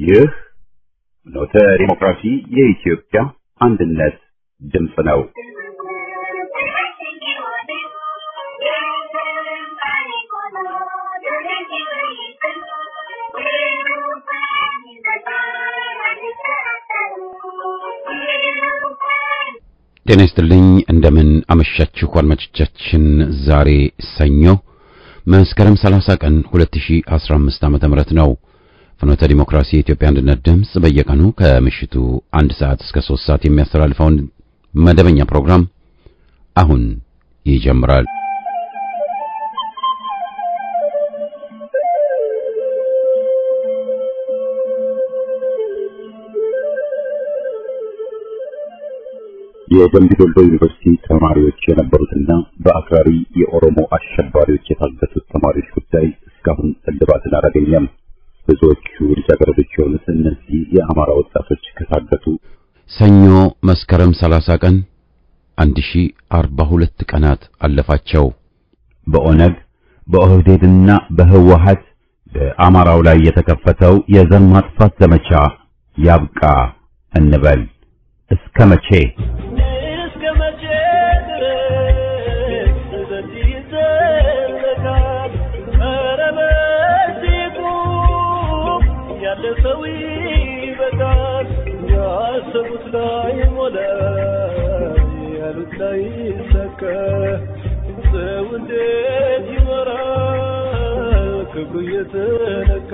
ይህ ኖተ ዲሞክራሲ የኢትዮጵያ አንድነት ድምፅ ነው። ጤና ይስጥልኝ እንደምን አመሻችሁ አድማጮቻችን። ዛሬ ሰኞ መስከረም 30 ቀን 2015 ዓመተ ምህረት ነው። ፍኖተ ዲሞክራሲ የኢትዮጵያ አንድነት ድምፅ በየቀኑ ከምሽቱ አንድ ሰዓት እስከ 3 ሰዓት የሚያስተላልፈውን መደበኛ ፕሮግራም አሁን ይጀምራል። የደምቢ ዶሎ ዩኒቨርሲቲ ተማሪዎች የነበሩትና በአክራሪ የኦሮሞ አሸባሪዎች የታገቱት ተማሪዎች ጉዳይ እስካሁን እልባትን አላገኘም። ብዙዎቹ ልጃገረዶች የሆኑት እነዚህ የአማራ ወጣቶች ከታገቱ ሰኞ መስከረም 30 ቀን 1042 ቀናት አለፋቸው። በኦነግ በኦህዴድና በህወሀት በአማራው ላይ የተከፈተው የዘር ማጥፋት ዘመቻ ያብቃ እንበል። እስከ መቼ? እስከ መቼ ድረስ በዚህ ይዘለቃል? ኧረ በዚህ ቁም፣ ያለ ሰው ይበቃል። ያሰቡት ላይ ሞላ፣ ያሉት ላይ ይሳካ። ሰው እንዴት ይኖራል ክብሩ እየተነካ?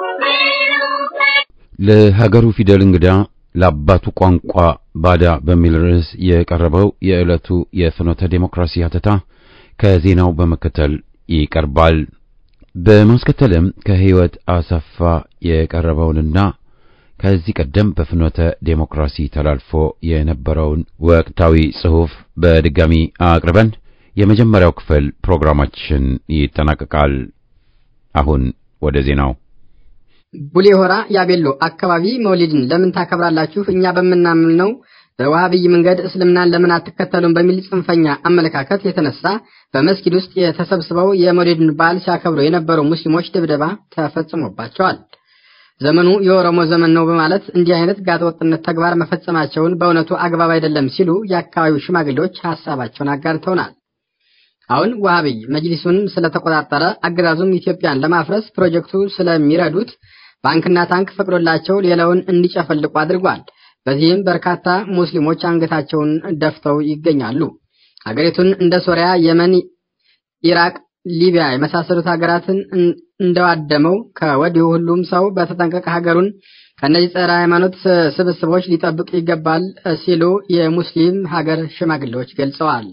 ለሀገሩ ፊደል እንግዳ ለአባቱ ቋንቋ ባዳ በሚል ርዕስ የቀረበው የዕለቱ የፍኖተ ዴሞክራሲ ሀተታ ከዜናው በመከተል ይቀርባል። በማስከተልም ከህይወት አሰፋ የቀረበውንና ከዚህ ቀደም በፍኖተ ዴሞክራሲ ተላልፎ የነበረውን ወቅታዊ ጽሑፍ በድጋሚ አቅርበን የመጀመሪያው ክፍል ፕሮግራማችን ይጠናቀቃል። አሁን ወደ ዜናው ቡሌ ሆራ ያቤሎ አካባቢ መውሊድን ለምን ታከብራላችሁ? እኛ በምናምነው በዋሃብይ መንገድ እስልምናን ለምን አትከተሉም? በሚል ጽንፈኛ አመለካከት የተነሳ በመስጊድ ውስጥ የተሰብስበው የመውሊድን በዓል ሲያከብሩ የነበሩ ሙስሊሞች ድብደባ ተፈጽሞባቸዋል። ዘመኑ የኦሮሞ ዘመን ነው በማለት እንዲህ አይነት ጋጠወጥነት ተግባር መፈጸማቸውን በእውነቱ አግባብ አይደለም ሲሉ የአካባቢው ሽማግሌዎች ሀሳባቸውን አጋርተውናል። አሁን ዋሃብይ መጅሊሱን ስለተቆጣጠረ አገዛዙም ኢትዮጵያን ለማፍረስ ፕሮጀክቱ ስለሚረዱት ባንክና ታንክ ፈቅዶላቸው ሌላውን እንዲጨፈልቁ አድርጓል። በዚህም በርካታ ሙስሊሞች አንገታቸውን ደፍተው ይገኛሉ። ሀገሪቱን እንደ ሶሪያ፣ የመን፣ ኢራቅ፣ ሊቢያ የመሳሰሉት ሀገራትን እንደዋደመው ከወዲሁ ሁሉም ሰው በተጠንቀቅ ሀገሩን ከእነዚህ ጸረ ሃይማኖት ስብስቦች ሊጠብቅ ይገባል ሲሉ የሙስሊም ሀገር ሽማግሌዎች ገልጸዋል።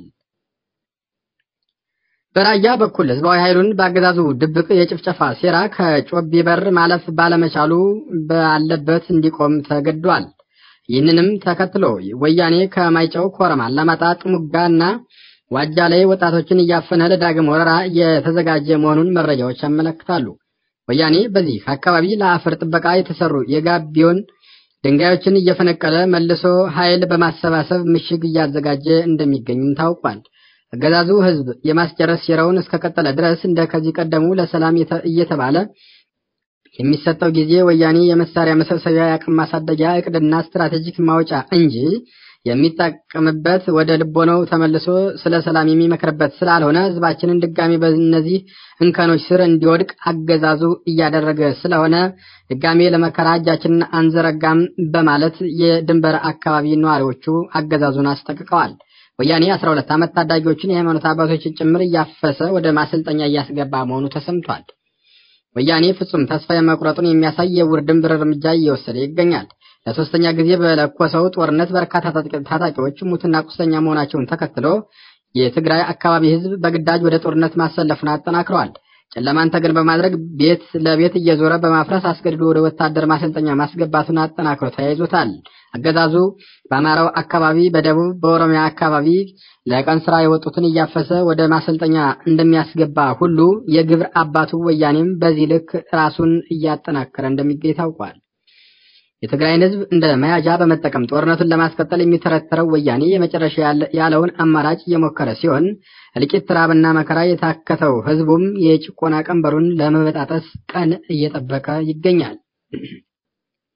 በራያ በኩል ህዝባዊ ኃይሉን በአገዛዙ ድብቅ የጭፍጨፋ ሴራ ከጮቤ በር ማለፍ ባለመቻሉ ባለበት እንዲቆም ተገዷል። ይህንንም ተከትሎ ወያኔ ከማይጨው ኮረማ፣ አላማጣ፣ ጥሙጋና ዋጃ ላይ ወጣቶችን እያፈነ ለዳግም ወረራ የተዘጋጀ መሆኑን መረጃዎች ያመለክታሉ። ወያኔ በዚህ አካባቢ ለአፈር ጥበቃ የተሰሩ የጋቢዮን ድንጋዮችን እየፈነቀለ መልሶ ኃይል በማሰባሰብ ምሽግ እያዘጋጀ እንደሚገኝም ታውቋል። አገዛዙ ህዝብ የማስጨረስ ሴራውን እስከቀጠለ ድረስ እንደ ከዚህ ቀደሙ ለሰላም እየተባለ የሚሰጠው ጊዜ ወያኔ የመሳሪያ መሰብሰቢያ የአቅም ማሳደጊያ እቅድና ስትራቴጂክ ማውጫ እንጂ የሚጠቀምበት ወደ ልቦናው ተመልሶ ስለ ሰላም የሚመክርበት ስላልሆነ ህዝባችንን ድጋሚ በእነዚህ እንከኖች ስር እንዲወድቅ አገዛዙ እያደረገ ስለሆነ ድጋሜ ለመከራ እጃችንን አንዘረጋም በማለት የድንበር አካባቢ ነዋሪዎቹ አገዛዙን አስጠንቅቀዋል። ወያኔ 12 ዓመት ታዳጊዎችን የሃይማኖት አባቶችን ጭምር እያፈሰ ወደ ማሰልጠኛ እያስገባ መሆኑ ተሰምቷል። ወያኔ ፍጹም ተስፋ የመቁረጡን የሚያሳይ የውር ድንብር እርምጃ እየወሰደ ይገኛል። ለሶስተኛ ጊዜ በለኮሰው ጦርነት በርካታ ታጣቂዎች ሙትና ቁስለኛ መሆናቸውን ተከትሎ የትግራይ አካባቢ ህዝብ በግዳጅ ወደ ጦርነት ማሰለፉን አጠናክረዋል። ጨለማን ተገን በማድረግ ቤት ለቤት እየዞረ በማፍረስ አስገድዶ ወደ ወታደር ማሰልጠኛ ማስገባቱን አጠናክሮ ተያይዞታል። አገዛዙ በአማራው አካባቢ፣ በደቡብ በኦሮሚያ አካባቢ ለቀን ስራ የወጡትን እያፈሰ ወደ ማሰልጠኛ እንደሚያስገባ ሁሉ የግብር አባቱ ወያኔም በዚህ ልክ ራሱን እያጠናከረ እንደሚገኝ ታውቋል። የትግራይን ህዝብ እንደ መያዣ በመጠቀም ጦርነቱን ለማስቀጠል የሚተረተረው ወያኔ የመጨረሻ ያለውን አማራጭ እየሞከረ ሲሆን እልቂት፣ ራብና መከራ የታከተው ህዝቡም የጭቆና ቀንበሩን ለመበጣጠስ ቀን እየጠበቀ ይገኛል።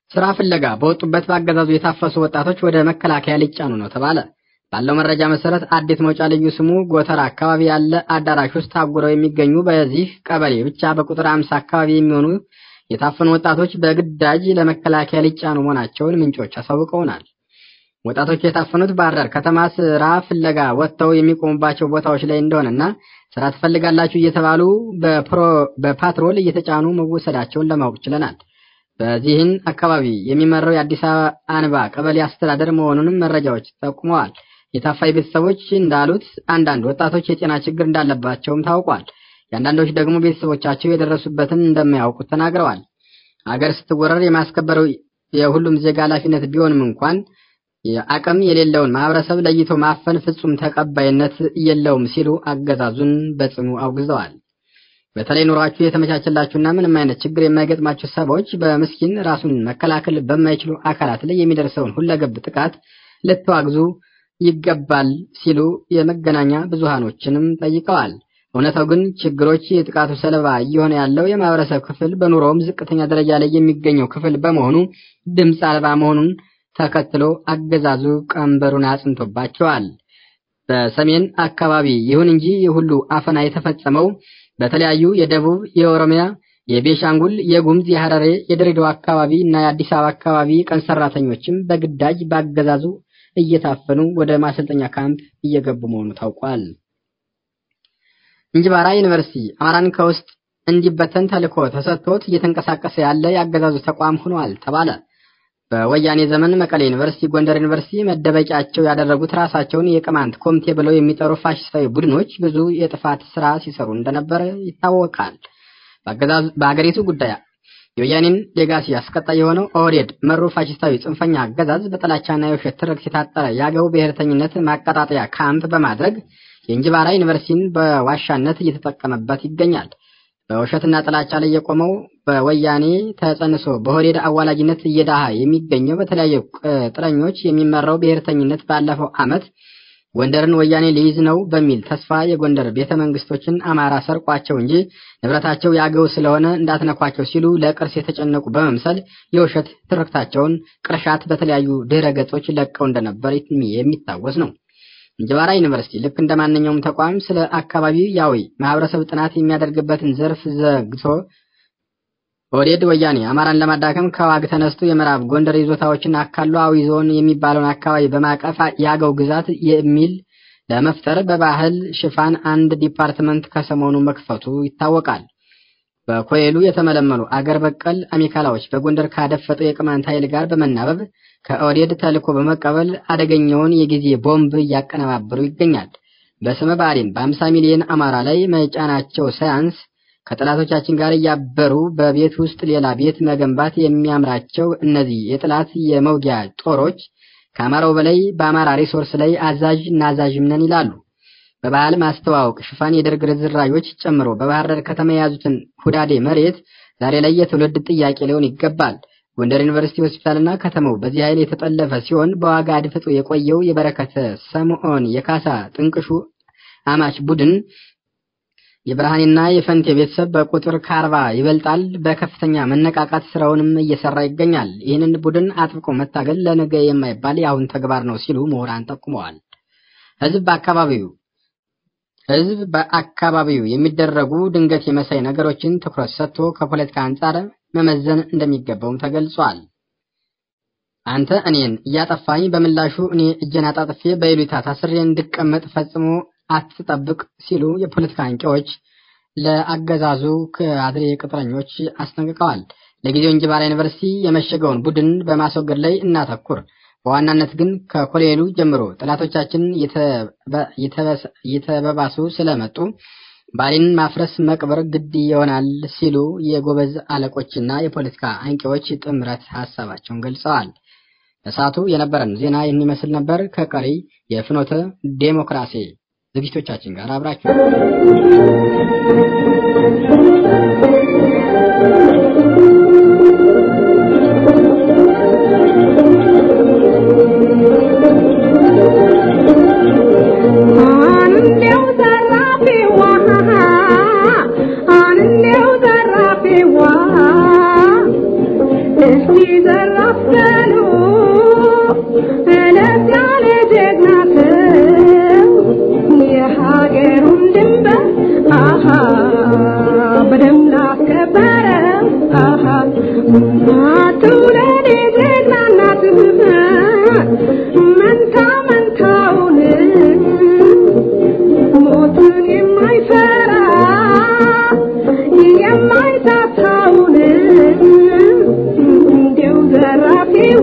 ስራ ፍለጋ በወጡበት በአገዛዙ የታፈሱ ወጣቶች ወደ መከላከያ ሊጫኑ ነው ተባለ። ባለው መረጃ መሰረት አዲስ መውጫ ልዩ ስሙ ጎተራ አካባቢ ያለ አዳራሽ ውስጥ ታጉረው የሚገኙ በዚህ ቀበሌ ብቻ በቁጥር አምሳ አካባቢ የሚሆኑ የታፈኑ ወጣቶች በግዳጅ ለመከላከያ ሊጫኑ መሆናቸውን ምንጮች አሳውቀውናል። ወጣቶቹ የታፈኑት ባህር ዳር ከተማ ስራ ፍለጋ ወጥተው የሚቆሙባቸው ቦታዎች ላይ እንደሆነና ስራ ትፈልጋላችሁ እየተባሉ በፓትሮል እየተጫኑ መወሰዳቸውን ለማወቅ ችለናል። በዚህን አካባቢ የሚመራው የአዲስ አበባ ቀበሌ አስተዳደር መሆኑንም መረጃዎች ጠቁመዋል። የታፋይ ቤተሰቦች እንዳሉት አንዳንድ ወጣቶች የጤና ችግር እንዳለባቸውም ታውቋል። የአንዳንዶች ደግሞ ቤተሰቦቻቸው የደረሱበትን እንደማያውቁት ተናግረዋል። አገር ስትወረር የማስከበረው የሁሉም ዜጋ ኃላፊነት ቢሆንም እንኳን አቅም የሌለውን ማህበረሰብ ለይቶ ማፈን ፍጹም ተቀባይነት የለውም ሲሉ አገዛዙን በጽኑ አውግዘዋል። በተለይ ኑሯችሁ የተመቻቸላችሁና ምንም አይነት ችግር የማይገጥማችሁ ሰዎች በምስኪን ራሱን መከላከል በማይችሉ አካላት ላይ የሚደርሰውን ሁለገብ ጥቃት ልትዋግዙ ይገባል ሲሉ የመገናኛ ብዙሃኖችንም ጠይቀዋል። እውነታው ግን ችግሮች የጥቃቱ ሰለባ እየሆነ ያለው የማህበረሰብ ክፍል በኑሮውም ዝቅተኛ ደረጃ ላይ የሚገኘው ክፍል በመሆኑ ድምፅ አልባ መሆኑን ተከትሎ አገዛዙ ቀንበሩን አጽንቶባቸዋል። በሰሜን አካባቢ ይሁን እንጂ የሁሉ አፈና የተፈጸመው በተለያዩ የደቡብ፣ የኦሮሚያ፣ የቤሻንጉል፣ የጉምዝ፣ የሐረሬ፣ የድሬዳዋ አካባቢ እና የአዲስ አበባ አካባቢ ቀን ሰራተኞችም በግዳጅ በአገዛዙ እየታፈኑ ወደ ማሰልጠኛ ካምፕ እየገቡ መሆኑ ታውቋል። እንጅባራ ዩኒቨርሲቲ አማራን ከውስጥ እንዲበተን ተልዕኮ ተሰጥቶት እየተንቀሳቀሰ ያለ የአገዛዙ ተቋም ሆኗል ተባለ። በወያኔ ዘመን መቀሌ ዩኒቨርሲቲ፣ ጎንደር ዩኒቨርሲቲ መደበቂያቸው ያደረጉት ራሳቸውን የቅማንት ኮሚቴ ብለው የሚጠሩ ፋሽስታዊ ቡድኖች ብዙ የጥፋት ስራ ሲሰሩ እንደነበረ ይታወቃል። በአገሪቱ ጉዳይ የወያኔን ሌጋሲ አስቀጣይ የሆነው ኦህዴድ መሩ ፋሽስታዊ ጽንፈኛ አገዛዝ በጥላቻና የውሸት ትርክት የታጠረ የአገው ብሔርተኝነት ማቀጣጠያ ካምፕ በማድረግ የእንጅባራ ዩኒቨርሲቲን በዋሻነት እየተጠቀመበት ይገኛል። በውሸትና ጥላቻ ላይ የቆመው በወያኔ ተጸንሶ በሆዴድ አዋላጅነት እየዳሃ የሚገኘው በተለያዩ ቅጥረኞች የሚመራው ብሔርተኝነት ባለፈው ዓመት ጎንደርን ወያኔ ሊይዝ ነው በሚል ተስፋ የጎንደር ቤተ መንግስቶችን አማራ ሰርቋቸው እንጂ ንብረታቸው ያገው ስለሆነ እንዳትነኳቸው ሲሉ ለቅርስ የተጨነቁ በመምሰል የውሸት ትርክታቸውን ቅርሻት በተለያዩ ድህረ ገጾች ለቀው እንደነበር የሚታወስ ነው። እንጅባራ ዩኒቨርሲቲ ልክ እንደ ማንኛውም ተቋም ስለ አካባቢው ያዊ ማህበረሰብ ጥናት የሚያደርግበትን ዘርፍ ዘግቶ ኦህዴድ ወያኔ አማራን ለማዳከም ከዋግ ተነስቶ የምዕራብ ጎንደር ይዞታዎችን አካሎ አዊ ዞን የሚባለውን አካባቢ በማቀፍ የአገው ግዛት የሚል ለመፍጠር በባህል ሽፋን አንድ ዲፓርትመንት ከሰሞኑ መክፈቱ ይታወቃል። በኮይሉ የተመለመሉ አገር በቀል አሚካላዎች በጎንደር ካደፈጠው የቅማንት ኃይል ጋር በመናበብ ከኦህዴድ ተልዕኮ በመቀበል አደገኛውን የጊዜ ቦምብ እያቀነባበሩ ይገኛል። በስመ ብአዴን በ50 ሚሊዮን አማራ ላይ መጫናቸው ሳያንስ ከጠላቶቻችን ጋር እያበሩ በቤት ውስጥ ሌላ ቤት መገንባት የሚያምራቸው እነዚህ የጥላት የመውጊያ ጦሮች ከአማራው በላይ በአማራ ሪሶርስ ላይ አዛዥ ናዛዥም ነን ይላሉ። በባህል ማስተዋወቅ ሽፋን የደርግ ርዝራዦች ጨምሮ በባህር ዳር ከተማ የያዙትን ሁዳዴ መሬት ዛሬ ላይ የትውልድ ጥያቄ ሊሆን ይገባል። ጎንደር ዩኒቨርሲቲ ሆስፒታልና ከተማው በዚህ ኃይል የተጠለፈ ሲሆን በዋጋ አድፍጦ የቆየው የበረከተ ሰምዖን የካሳ ጥንቅሹ አማች ቡድን የብርሃኔና የፈንቴ ቤተሰብ በቁጥር ከአርባ ይበልጣል። በከፍተኛ መነቃቃት ስራውንም እየሰራ ይገኛል። ይህንን ቡድን አጥብቆ መታገል ለነገ የማይባል የአሁን ተግባር ነው ሲሉ ምሁራን ጠቁመዋል። ህዝብ በአካባቢው ህዝብ በአካባቢው የሚደረጉ ድንገት የመሳይ ነገሮችን ትኩረት ሰጥቶ ከፖለቲካ አንጻር መመዘን እንደሚገባውም ተገልጿል። አንተ እኔን እያጠፋኝ በምላሹ እኔ እጄን አጣጥፌ በይሉኝታ ታስሬ እንድቀመጥ ፈጽሞ አትጠብቅ ሲሉ የፖለቲካ አንቂዎች ለአገዛዙ ከአድሬ ቅጥረኞች አስጠንቅቀዋል። ለጊዜው እንጅባራ ዩኒቨርሲቲ የመሸገውን ቡድን በማስወገድ ላይ እናተኩር። በዋናነት ግን ከኮሎኔሉ ጀምሮ ጠላቶቻችን እየተበባሱ ስለመጡ ባሌንን ማፍረስ መቅበር ግድ ይሆናል ሲሉ የጎበዝ አለቆችና የፖለቲካ አንቂዎች ጥምረት ሀሳባቸውን ገልጸዋል። ለሰዓቱ የነበረን ዜና የሚመስል ነበር። ከቀሪ የፍኖተ ዴሞክራሲ ዝግጅቶቻችን ጋር አብራችሁ እስኪ ዘራ ትውለድ ጀግና እናት መንታ መንታውን ሞትን የማይፈራ የማይታታውን እንዲያው ዘራፊዋ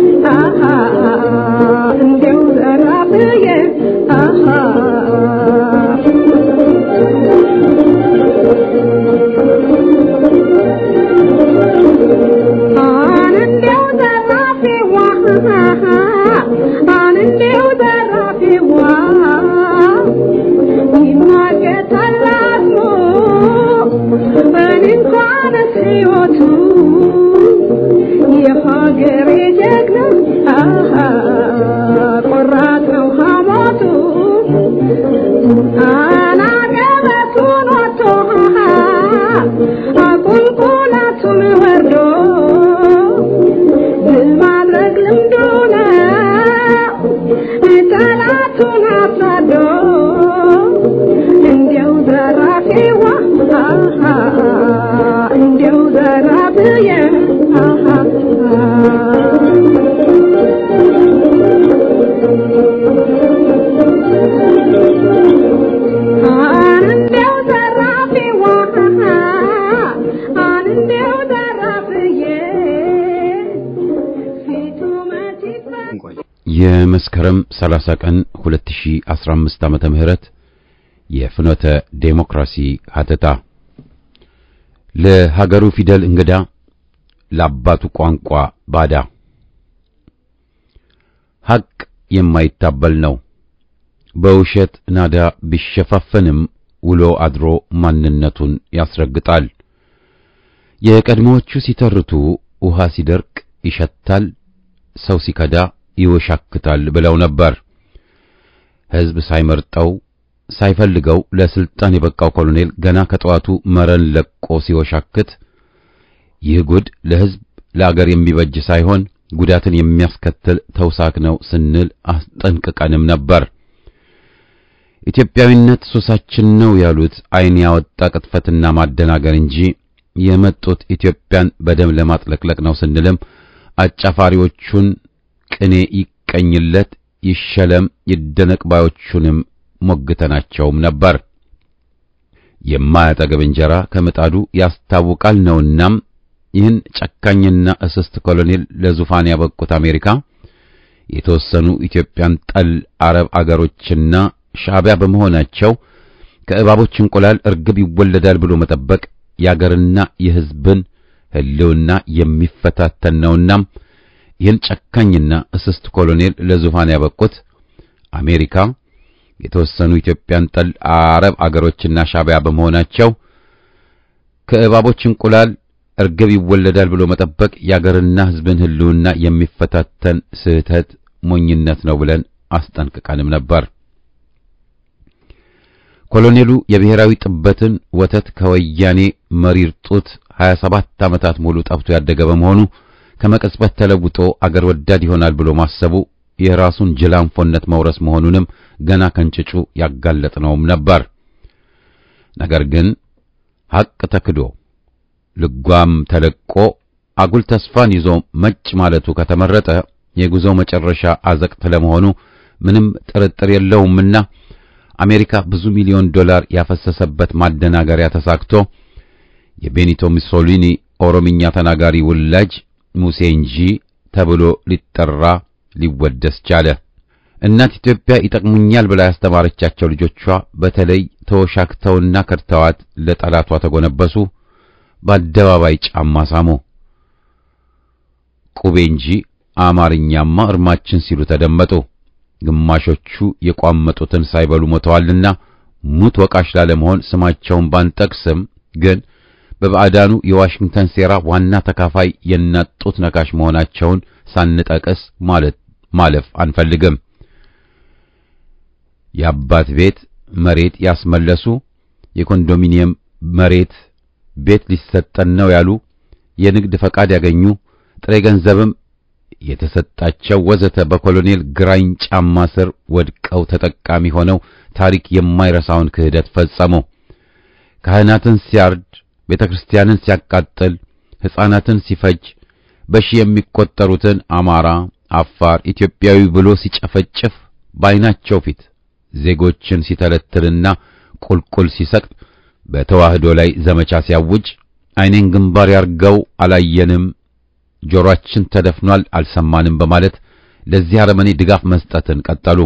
እንዲያው ዘራፊዬ አንዴው ዘራፊዋ አንዴው ዘራፊዋ ይማገታል አስሞ እኔ እንኳንስ ሕይወቱ የሀገሬ ጀግና ቆራጥ ነው ሐሞቱ አናገበቱን ወጥቶ አቁልቁለቱን ወርዶ ድል ማድረግ ልምዱ ነው ጠላቱን አሳዶ እንዲያው ዘራፊዋ እንዲያው ዘራፊዬ አንዴው ዘራፊዋ አንዴው ዘራፊዬ ፊቱ መች ይፈ- እንቆይ። የመስከረም 30 ቀን 2015 ዓመተ ምህረት የፍኖተ ዴሞክራሲ ሀተታ ለሀገሩ ፊደል እንግዳ ለአባቱ ቋንቋ ባዳ ሐቅ የማይታበል ነው። በውሸት ናዳ ቢሸፋፈንም ውሎ አድሮ ማንነቱን ያስረግጣል። የቀድሞዎቹ ሲተርቱ ውሃ ሲደርቅ ይሸታል፣ ሰው ሲከዳ ይወሻክታል ብለው ነበር። ሕዝብ ሳይመርጠው ሳይፈልገው ለስልጣን የበቃው ኮሎኔል ገና ከጠዋቱ መረን ለቆ ሲወሻክት ይህ ጉድ ለሕዝብ ለአገር የሚበጅ ሳይሆን ጉዳትን የሚያስከትል ተውሳክ ነው ስንል አስጠንቅቀንም ነበር። ኢትዮጵያዊነት ሱሳችን ነው ያሉት ዓይን ያወጣ ቅጥፈትና ማደናገር እንጂ የመጡት ኢትዮጵያን በደም ለማጥለቅለቅ ነው ስንልም አጫፋሪዎቹን ቅኔ ይቀኝለት ይሸለም ይደነቅ ባዮቹንም ሞግተናቸውም ነበር። የማያጠግብ እንጀራ ከምጣዱ ያስታውቃል ነውናም ይህን ጨካኝና እስስት ኮሎኔል ለዙፋን ያበቁት አሜሪካ የተወሰኑ ኢትዮጵያን ጠል አረብ አገሮችና ሻዕቢያ በመሆናቸው ከእባቦች እንቁላል እርግብ ይወለዳል ብሎ መጠበቅ የአገርና የሕዝብን ሕልውና የሚፈታተን ነውናም ይህን ጨካኝና እስስት ኮሎኔል ለዙፋን ያበቁት አሜሪካ የተወሰኑ ኢትዮጵያን ጠል አረብ አገሮችና ሻዕቢያ በመሆናቸው ከእባቦች እንቁላል እርግብ ይወለዳል ብሎ መጠበቅ የአገርና ሕዝብን ሕልውና የሚፈታተን ስህተት ሞኝነት ነው ብለን አስጠንቅቀንም ነበር። ኮሎኔሉ የብሔራዊ ጥበትን ወተት ከወያኔ መሪር ጡት 27 ዓመታት ሙሉ ጠብቶ ያደገ በመሆኑ ከመቀጽበት ተለውጦ አገር ወዳድ ይሆናል ብሎ ማሰቡ የራሱን ጅላንፎነት መውረስ መሆኑንም ገና ከንጭጩ ያጋለጥነውም ነበር። ነገር ግን ሐቅ ተክዶ ልጓም ተለቆ አጉል ተስፋን ይዞ መጭ ማለቱ ከተመረጠ የጉዞው መጨረሻ አዘቅት ለመሆኑ ምንም ጥርጥር የለውምና አሜሪካ ብዙ ሚሊዮን ዶላር ያፈሰሰበት ማደናገሪያ ተሳክቶ የቤኒቶ ሙሶሊኒ ኦሮምኛ ተናጋሪ ውላጅ ሙሴ እንጂ ተብሎ ሊጠራ ሊወደስ ቻለ። እናት ኢትዮጵያ ይጠቅሙኛል ብላ ያስተማረቻቸው ልጆቿ በተለይ ተወሻክተውና ከድተዋት ለጠላቷ ተጎነበሱ። በአደባባይ ጫማ ሳሙ። ቁቤ እንጂ አማርኛማ እርማችን ሲሉ ተደመጡ። ግማሾቹ የቋመጡትን ሳይበሉ ሞተዋልና ሙት ወቃሽ ላለመሆን ስማቸውን ባንጠቅስም ግን በባዕዳኑ የዋሽንግተን ሴራ ዋና ተካፋይ የናጡት ነካሽ መሆናቸውን ሳንጠቅስ ማለት ማለፍ አንፈልግም። የአባት ቤት መሬት ያስመለሱ፣ የኮንዶሚኒየም መሬት ቤት ሊሰጠን ነው ያሉ፣ የንግድ ፈቃድ ያገኙ፣ ጥሬ ገንዘብም የተሰጣቸው ወዘተ በኮሎኔል ግራኝ ጫማ ስር ወድቀው ተጠቃሚ ሆነው ታሪክ የማይረሳውን ክህደት ፈጸሙ። ካህናትን ሲያርድ፣ ቤተ ክርስቲያንን ሲያቃጥል፣ ሕፃናትን ሲፈጅ በሺህ የሚቆጠሩትን አማራ፣ አፋር፣ ኢትዮጵያዊ ብሎ ሲጨፈጭፍ በዓይናቸው ፊት ዜጎችን ሲተለትልና ቁልቁል ሲሰቅጥ በተዋህዶ ላይ ዘመቻ ሲያውጅ ዓይኔን ግንባር ያርገው አላየንም፣ ጆሮአችን ተደፍኗል፣ አልሰማንም በማለት ለዚህ አረመኔ ድጋፍ መስጠትን ቀጠሉ።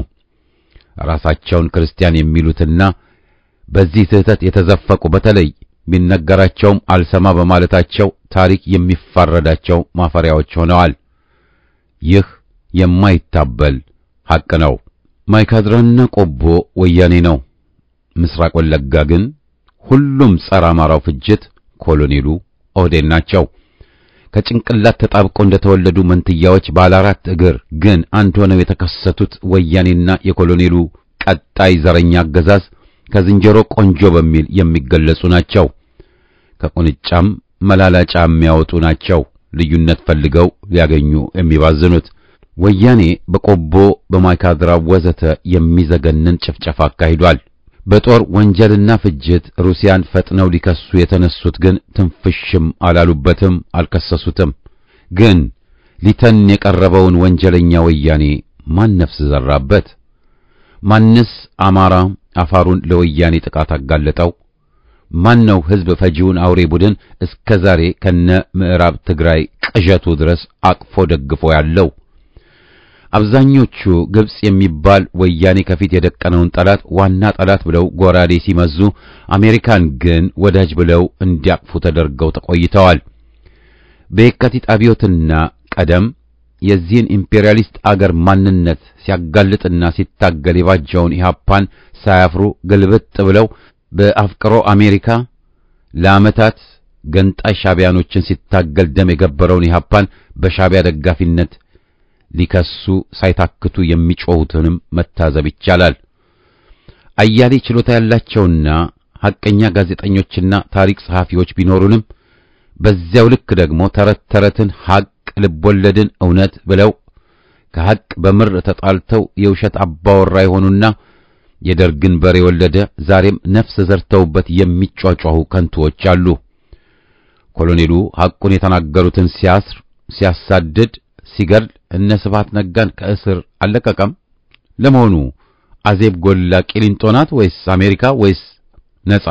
ራሳቸውን ክርስቲያን የሚሉትና በዚህ ስህተት የተዘፈቁ በተለይ ቢነገራቸውም አልሰማ በማለታቸው ታሪክ የሚፋረዳቸው ማፈሪያዎች ሆነዋል። ይህ የማይታበል ሐቅ ነው። ማይካድራና ቆቦ ወያኔ ነው። ምስራቅ ወለጋ ግን ሁሉም ጸረ አማራው ፍጅት ኮሎኔሉ ኦህዴድ ናቸው። ከጭንቅላት ተጣብቀው እንደተወለዱ መንትያዎች ባለ አራት እግር ግን አንድ ሆነው የተከሰቱት ወያኔና የኮሎኔሉ ቀጣይ ዘረኛ አገዛዝ ከዝንጀሮ ቆንጆ በሚል የሚገለጹ ናቸው። ከቁንጫም መላላጫ የሚያወጡ ናቸው። ልዩነት ፈልገው ሊያገኙ የሚባዝኑት ወያኔ በቆቦ በማይካድራ ወዘተ የሚዘገንን ጭፍጨፋ አካሂዷል። በጦር ወንጀልና ፍጅት ሩሲያን ፈጥነው ሊከሱ የተነሱት ግን ትንፍሽም አላሉበትም፣ አልከሰሱትም። ግን ሊተን የቀረበውን ወንጀለኛ ወያኔ ማን ነፍስ ዘራበት? ማንስ አማራ አፋሩን ለወያኔ ጥቃት አጋለጠው? ማን ነው ሕዝብ ፈጂውን አውሬ ቡድን እስከ ዛሬ ከነ ምዕራብ ትግራይ ቅዠቱ ድረስ አቅፎ ደግፎ ያለው? አብዛኞቹ ግብጽ የሚባል ወያኔ ከፊት የደቀነውን ጠላት ዋና ጠላት ብለው ጎራዴ ሲመዙ፣ አሜሪካን ግን ወዳጅ ብለው እንዲያቅፉ ተደርገው ተቆይተዋል። በየካቲት አብዮትና ቀደም የዚህን ኢምፔሪያሊስት አገር ማንነት ሲያጋልጥና ሲታገል የባጀውን ኢህአፓን ሳያፍሩ ግልብጥ ብለው በአፍቅሮ አሜሪካ ለዓመታት ገንጣይ ሻቢያኖችን ሲታገል ደም የገበረውን ኢህአፓን በሻቢያ ደጋፊነት ሊከሱ ሳይታክቱ የሚጮሁትንም መታዘብ ይቻላል። አያሌ ችሎታ ያላቸውና ሐቀኛ ጋዜጠኞችና ታሪክ ጸሐፊዎች ቢኖሩንም በዚያው ልክ ደግሞ ተረት ተረትን ሐቅ ልቦለድን እውነት ብለው ከሐቅ በምር ተጣልተው የውሸት አባወራ የሆኑና የደርግን በር የወለደ ዛሬም ነፍስ ዘርተውበት የሚጯጯሁ ከንቱዎች አሉ። ኮሎኔሉ ሐቁን የተናገሩትን ሲያስር፣ ሲያሳድድ፣ ሲገድል እነ ስብሐት ነጋን ከእስር አልለቀቀም። ለመሆኑ አዜብ ጎላ ቂሊንጦ ናት ወይስ አሜሪካ ወይስ ነጻ?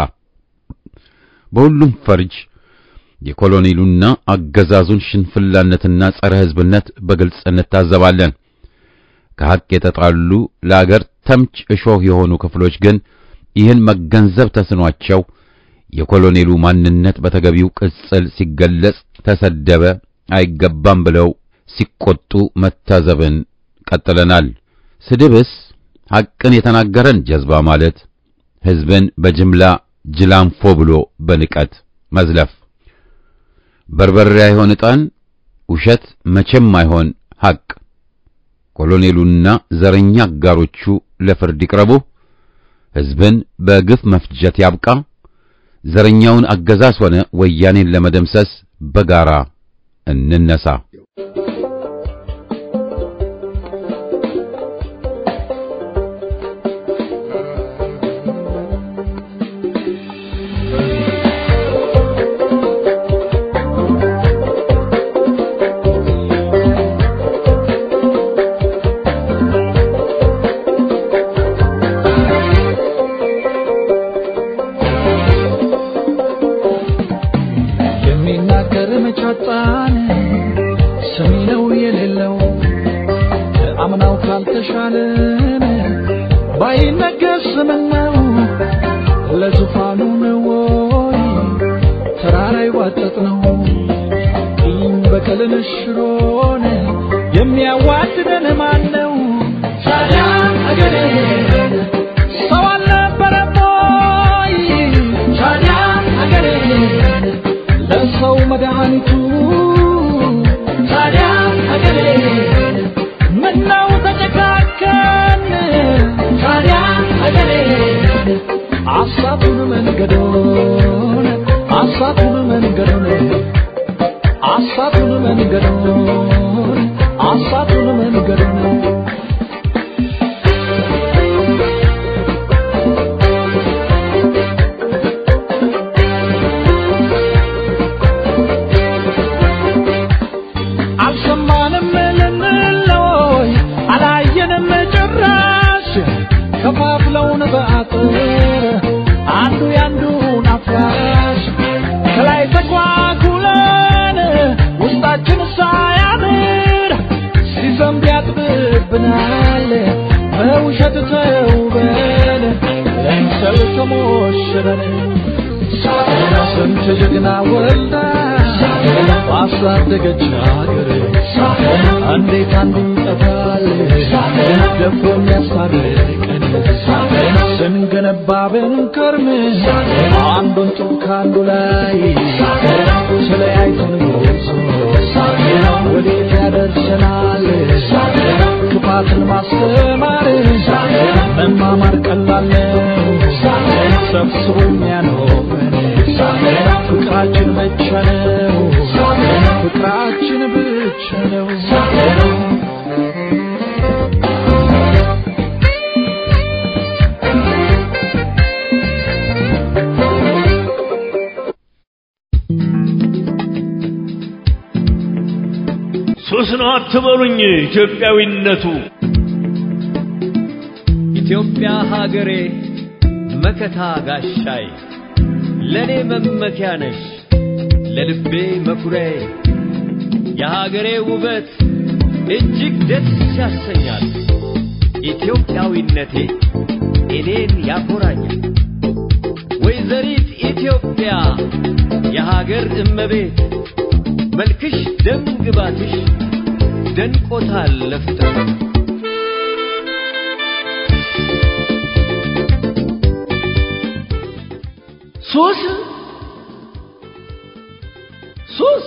በሁሉም ፈርጅ የኮሎኔሉና አገዛዙን ሽንፍላነትና ጸረ ሕዝብነት በግልጽ እንታዘባለን። ከሐቅ የተጣሉ ለአገር ተምች እሾህ የሆኑ ክፍሎች ግን ይህን መገንዘብ ተስኗቸው የኮሎኔሉ ማንነት በተገቢው ቅጽል ሲገለጽ ተሰደበ፣ አይገባም ብለው ሲቆጡ መታዘብን ቀጥለናል። ስድብስ ሐቅን የተናገረን ጀዝባ ማለት ሕዝብን በጅምላ ጅላንፎ ብሎ በንቀት መዝለፍ በርበሬ አይሆን ዕጣን፣ ውሸት መቼም አይሆን ሐቅ። ኮሎኔሉና ዘረኛ አጋሮቹ ለፍርድ ይቅረቡ። ሕዝብን በግፍ መፍጀት ያብቃ። ዘረኛውን አገዛዝ ሆነ ወያኔን ለመደምሰስ በጋራ እንነሳ። የሚናገር መቻጣን ሰሚ ነው የሌለው አምናው ካልተሻለን ባይነገር ስምን ነው ለዙፋኑ ነው ወይ ተራራ ይዋጠጥ ነው ይህም በቀልን ሽሮን የሚያዋድደን ማን ነው ታዲያ አገሬ ሰው አልነበረም ወይ ታዲያ አገሬ ለሰው መድኃኒቱ ታዲያ አገሬ ምነው ተጨካከን ታዲያ አገሬ አሳቱን መንገዶን አሳቱን መንገዶን አሳቱን መንገዶን አሳቱን መንገዶን ጀበን ስንት ጀግና ወልዳ ባሳደገች ሀገር እንዴት አንዱ ይጠፋል ደፍሮ የሚያስታርቀን ስንገነባ ብንከርም አንዱን ጡብ ከአንዱ ላይ ተለያይተን ወዴት ያደርሰናል ክፋትን ማስተማር መማማር ቀላል ነው ሰብስቦ የሚያኖረን ፍቅራችን ብቻ ነው ፍቅራችን ብቻ ነው ሱስ ነው አትበሉኝ ኢትዮጵያዊነቱ ኢትዮጵያ ሀገሬ መከታ ጋሻይ ለኔ መመኪያ ነሽ ለልቤ መኩሪያዬ የሀገሬ ውበት እጅግ ደስ ያሰኛል ኢትዮጵያዊነቴ እኔን ያኮራኛል ወይዘሪት ኢትዮጵያ የሀገር እመቤት መልክሽ ደም ግባትሽ ደንቆታል ለፍጥረት ሱስ ሱስ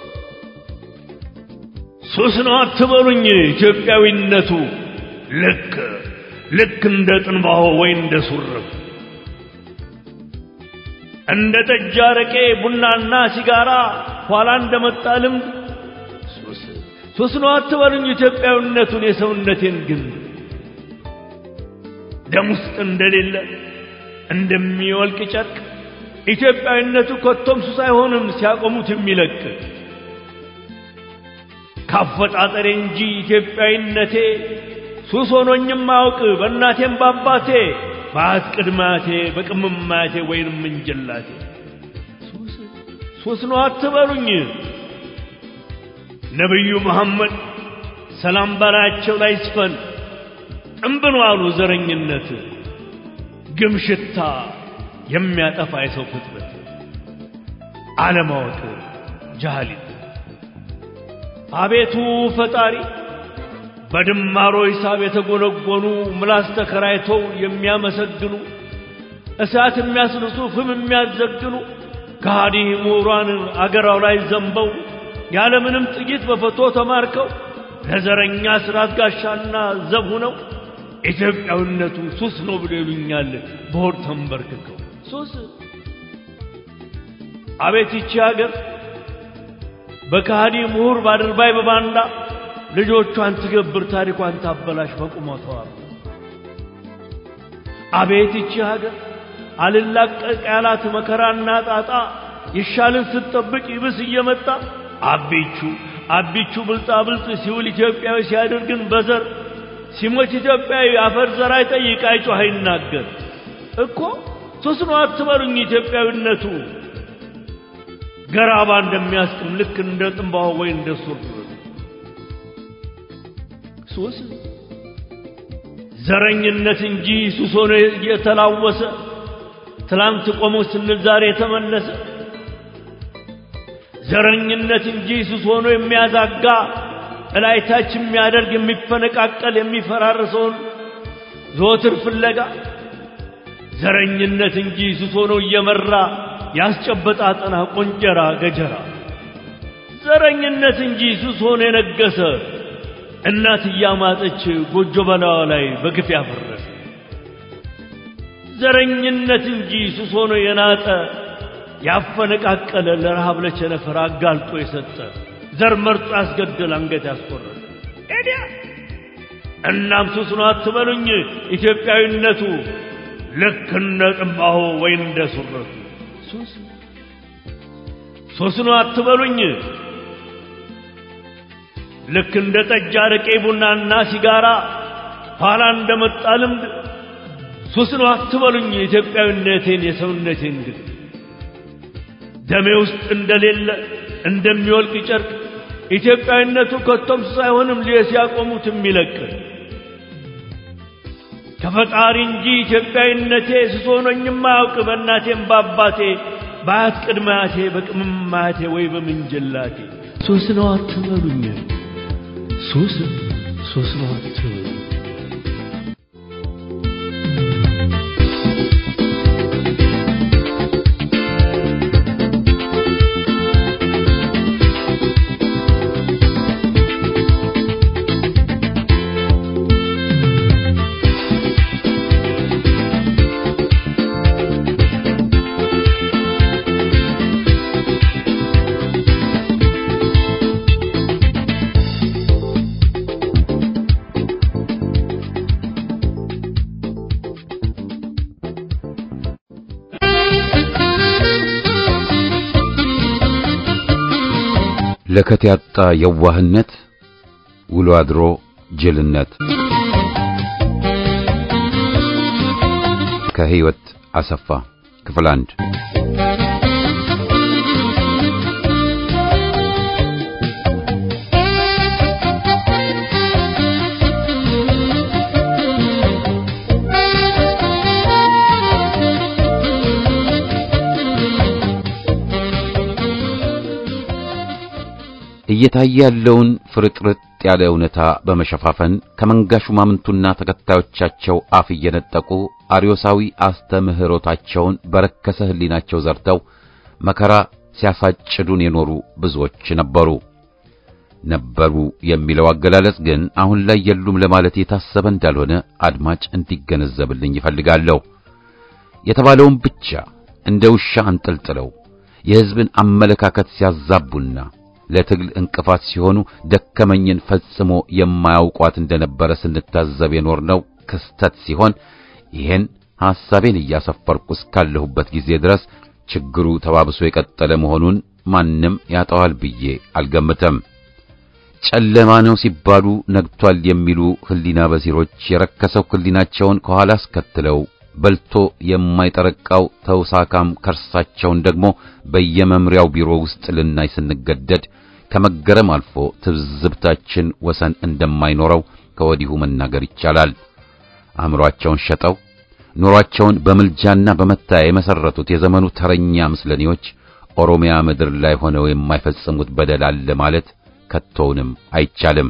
ሱስ ነው አትበሉኝ ኢትዮጵያዊነቱ ልክ ልክ እንደ ጥንባሆ ወይ እንደ ሱርፍ እንደ ጠጅ አረቄ ቡናና ሲጋራ ኋላ እንደመጣ ልምድ ሱስ ሱስ ነው አትበሉኝ ኢትዮጵያዊነቱን የሰውነቴን ግን ደም ውስጥ እንደሌለ እንደሚወልቅ ጨርቅ ኢትዮጵያዊነቱ ኮቶም ሱስ አይሆንም ሲያቆሙት የሚለቅ ካፈጣጠሬ እንጂ ኢትዮጵያዊነቴ ሱስ ሆኖኝም አያውቅ በእናቴም በአባቴ በአት ቅድማቴ በቅምማቴ ወይንም እንጀላቴ ሱስ ነው አትበሉኝ ነቢዩ መሐመድ ሰላም በላያቸው ላይ ይስፈን ጥንብ ነው አሉ ዘረኝነት ግም ሽታ የሚያጠፋ የሰው ፍጥረት አለማወቅ ጃህሊት አቤቱ ፈጣሪ በድማሮ ሂሳብ የተጎነጎኑ ምላስ ተከራይተው የሚያመሰግኑ እሳት የሚያስልሱ ፍም የሚያዘግኑ ከሃዲ ምሁራን አገራው ላይ ዘንበው ያለምንም ጥይት በፈቶ ተማርከው ለዘረኛ ስርዓት ጋሻና ዘብ ሁነው ኢትዮጵያዊነቱ ሱስ ነው ብሎ ይሉኛል በሆድ ተንበርክከው ሱስ አቤት ይቺ ሀገር በከሃዲ ምሁር ባድርባይ በባንዳ ልጆቿን ትገብር ታሪኳን ታበላሽ በቁመቷ አቤት ይቺ ሀገር አልላቀቅ ያላት መከራና ጣጣ ይሻልን ስትጠብቅ ይብስ እየመጣ አቢቹ አቢቹ ብልጣ ብልጥ ሲውል ኢትዮጵያዊ ሲያደርግን በዘር ሲሞት ኢትዮጵያዊ አፈር ዘር አይጠይቅ አይጮህ አይናገር እኮ ሱስ ነው አትበሉኝ ኢትዮጵያዊነቱ ገራባ እንደሚያስቅም ልክ እንደ ጥንባሆ ወይ እንደ ሱር ሱስ ዘረኝነት እንጂ ሱስ ሆኖ የተላወሰ ትላንት ቆሞ ስንል ዛሬ የተመለሰ ዘረኝነት እንጂ ሱስ ሆኖ የሚያዛጋ እላይታች የሚያደርግ የሚፈነቃቀል የሚፈራርሰውን ዘወትር ፍለጋ ዘረኝነት እንጂ ሱስ ሆኖ እየመራ ያስጨበጣ አጠና ቆንጨራ ገጀራ ዘረኝነት እንጂ ሱስ ሆኖ የነገሰ እናት እያማጠች ጎጆ በላዋ ላይ በግፍ ያፈረሰ ዘረኝነት እንጂ ሱስ ሆኖ የናጠ ያፈነቃቀለ ለረሃብ ለቸነፈር አጋልጦ የሰጠ ዘር መርጦ ያስገደል አንገት ያስቆረጠ ኤዲያ እናም ሱስ ነው አትበሉኝ ኢትዮጵያዊነቱ ልክ እንደ ጥንባሆ ወይ እንደ ሱረቱ ሱስ ሱስ ነው አትበሉኝ ልክ እንደ ጠጅ አረቄ ቡናና ሲጋራ ኋላ እንደመጣ ልምድ ሱስ ነው አትበሉኝ የኢትዮጵያዊነቴን የሰውነቴን ግን ደሜ ውስጥ እንደሌለ እንደሚወልቅ ጨርቅ ኢትዮጵያዊነቱ ከቶም ሱስ አይሆንም ሲያቆሙት የሚለቅ ከፈጣሪ እንጂ ኢትዮጵያዊነቴ ስሶኖኝም አያውቅ በእናቴም በአባቴ በአያት ቅድመ አያቴ በቅምም አያቴ ወይ በምንጅላቴ ሶስት ነው አትበሉኝ ሶስት ሶስት ነው አትበሉኝ ለከት ያጣ የዋህነት ውሎ አድሮ ጅልነት ከህይወት አሰፋ ክፍል አንድ እየታየ ያለውን ፍርጥርጥ ያለ እውነታ በመሸፋፈን ከመንጋ ሹማምንቱና ተከታዮቻቸው አፍ እየነጠቁ አርዮሳዊ አስተምህሮታቸውን በረከሰ ህሊናቸው ዘርተው መከራ ሲያሳጭዱን የኖሩ ብዙዎች ነበሩ። ነበሩ የሚለው አገላለጽ ግን አሁን ላይ የሉም ለማለት የታሰበ እንዳልሆነ አድማጭ እንዲገነዘብልኝ ይፈልጋለሁ። የተባለውን ብቻ እንደ ውሻ አንጠልጥለው የሕዝብን አመለካከት ሲያዛቡና ለትግል እንቅፋት ሲሆኑ ደከመኝን ፈጽሞ የማያውቋት እንደነበረ ስንታዘብ የኖርነው ክስተት ሲሆን ይሄን ሐሳቤን እያሰፈርኩ እስካለሁበት ጊዜ ድረስ ችግሩ ተባብሶ የቀጠለ መሆኑን ማንም ያጠዋል ብዬ አልገምተም። ጨለማ ነው ሲባሉ ነግቷል የሚሉ ህሊና በሲሮች የረከሰው ህሊናቸውን ከኋላ አስከትለው በልቶ የማይጠረቃው ተውሳካም ከርሳቸውን ደግሞ በየመምሪያው ቢሮ ውስጥ ልናይ ስንገደድ ከመገረም አልፎ ትዝብታችን ወሰን እንደማይኖረው ከወዲሁ መናገር ይቻላል። አእምሮአቸውን ሸጠው ኑሯቸውን በምልጃና በመታያ የመሰረቱት የዘመኑ ተረኛ ምስለኔዎች ኦሮሚያ ምድር ላይ ሆነው የማይፈጽሙት በደል አለ ማለት ከቶውንም አይቻልም።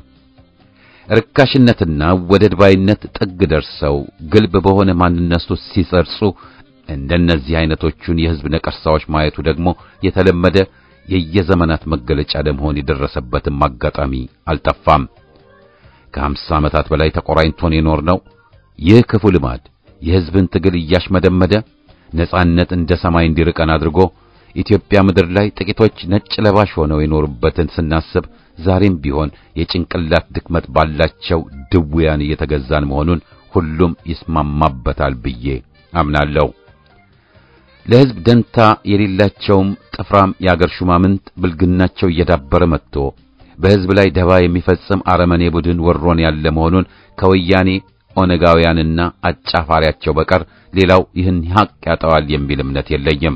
ርካሽነትና ወደድ ባይነት ጥግ ደርሰው ግልብ በሆነ ማንነቱ ሲሰርጹ እንደነዚህ አይነቶቹን የህዝብ ነቀርሳዎች ማየቱ ደግሞ የተለመደ የየዘመናት መገለጫ ለመሆን የደረሰበትም አጋጣሚ አልጠፋም። ከሀምሳ ዓመታት በላይ ተቆራኝቶን የኖርነው ይህ ክፉ ልማድ የህዝብን ትግል እያሽመደመደ ነጻነት እንደ ሰማይ እንዲርቀን አድርጎ ኢትዮጵያ ምድር ላይ ጥቂቶች ነጭ ለባሽ ሆነው የኖሩበትን ስናስብ ዛሬም ቢሆን የጭንቅላት ድክመት ባላቸው ድውያን እየተገዛን መሆኑን ሁሉም ይስማማበታል ብዬ አምናለሁ። ለህዝብ ደንታ የሌላቸውም ጥፍራም የአገር ሹማምንት ብልግናቸው እየዳበረ መጥቶ በህዝብ ላይ ደባ የሚፈጽም አረመኔ ቡድን ወሮን ያለ መሆኑን ከወያኔ ኦነጋውያንና አጫፋሪያቸው በቀር ሌላው ይህን ሐቅ ያጠዋል የሚል እምነት የለኝም።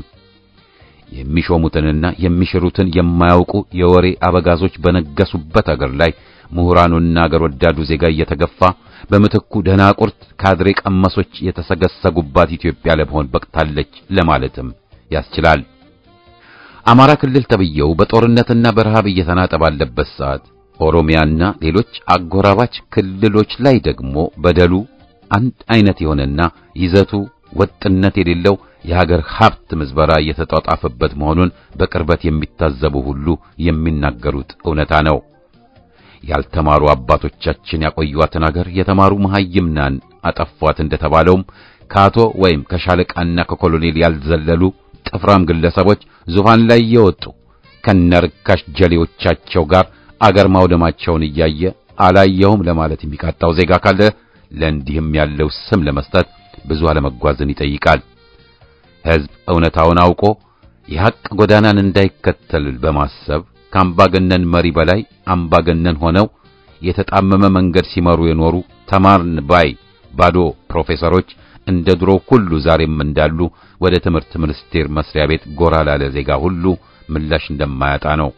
የሚሾሙትንና የሚሽሩትን የማያውቁ የወሬ አበጋዞች በነገሱበት አገር ላይ ምሁራኑና አገር ወዳዱ ዜጋ እየተገፋ በምትኩ ደናቁርት ካድሬ ቀመሶች የተሰገሰጉባት ኢትዮጵያ ለመሆን በቅታለች ለማለትም ያስችላል። አማራ ክልል ተብየው በጦርነትና በረሃብ እየተናጠ ባለበት ሰዓት ኦሮሚያና ሌሎች አጎራባች ክልሎች ላይ ደግሞ በደሉ አንድ አይነት የሆነና ይዘቱ ወጥነት የሌለው የሀገር ሀብት ምዝበራ እየተጧጣፈበት መሆኑን በቅርበት የሚታዘቡ ሁሉ የሚናገሩት እውነታ ነው። ያልተማሩ አባቶቻችን ያቆዩዋትን አገር የተማሩ መሐይምናን አጠፏት እንደተባለውም ከአቶ ወይም ከሻለቃና ከኮሎኔል ያልዘለሉ ጥፍራም ግለሰቦች ዙፋን ላይ የወጡ ከነርካሽ ጀሌዎቻቸው ጋር አገር ማውደማቸውን እያየ አላየውም ለማለት የሚቃጣው ዜጋ ካለ ለእንዲህም ያለው ስም ለመስጠት ብዙ አለመጓዝን ይጠይቃል። ሕዝብ እውነታውን አውቆ የሐቅ ጎዳናን እንዳይከተል በማሰብ ከአምባገነን መሪ በላይ አምባገነን ሆነው የተጣመመ መንገድ ሲመሩ የኖሩ ተማርን ባይ ባዶ ፕሮፌሰሮች እንደ ድሮ ሁሉ ዛሬም እንዳሉ ወደ ትምህርት ሚኒስቴር መስሪያ ቤት ጎራ ላለ ዜጋ ሁሉ ምላሽ እንደማያጣ ነው።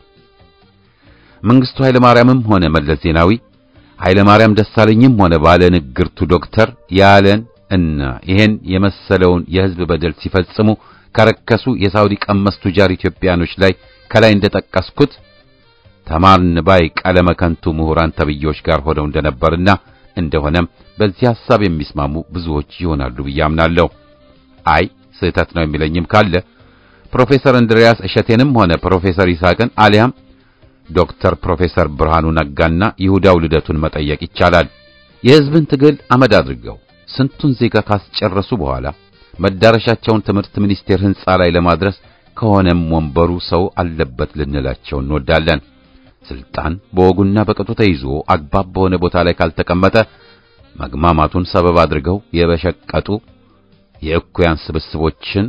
መንግስቱ ኃይለ ማርያምም ሆነ መለስ ዜናዊ ኃይለ ማርያም ደሳለኝም ሆነ ባለ ንግርቱ ዶክተር ያለን እና ይሄን የመሰለውን የሕዝብ በደል ሲፈጽሙ ከረከሱ የሳውዲ ቀመስ ቱጃር ኢትዮጵያኖች ላይ ከላይ እንደጠቀስኩት ተማርን ባይ ቀለመ ከንቱ ምሁራን ተብዬዎች ጋር ሆነው እንደነበርና እንደሆነም በዚህ ሐሳብ የሚስማሙ ብዙዎች ይሆናሉ ብዬ አምናለሁ። አይ ስህተት ነው የሚለኝም ካለ ፕሮፌሰር እንድሪያስ እሸቴንም ሆነ ፕሮፌሰር ይስሐቅን አሊያም ዶክተር ፕሮፌሰር ብርሃኑ ነጋና ይሁዳው ልደቱን መጠየቅ ይቻላል። የሕዝብን ትግል አመድ አድርገው ስንቱን ዜጋ ካስጨረሱ በኋላ መዳረሻቸውን ትምህርት ሚኒስቴር ሕንጻ ላይ ለማድረስ ከሆነም ወንበሩ ሰው አለበት ልንላቸው እንወዳለን። ስልጣን በወጉና በቅጡ ተይዞ አግባብ በሆነ ቦታ ላይ ካልተቀመጠ መግማማቱን ሰበብ አድርገው የበሸቀጡ የእኩያን ስብስቦችን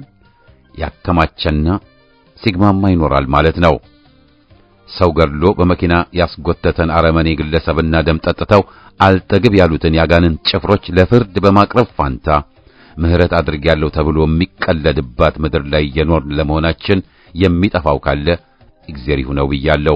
ያከማቸና ሲግማማ ይኖራል ማለት ነው። ሰው ገድሎ በመኪና ያስጎተተን አረመኔ ግለሰብና ደም ጠጥተው አልጠግብ ያሉትን ያጋንን ጭፍሮች ለፍርድ በማቅረብ ፋንታ ምሕረት አድርጌያለሁ ተብሎ የሚቀለድባት ምድር ላይ የኖርን ለመሆናችን የሚጠፋው ካለ እግዚአብሔር ይሁነው ብያለሁ።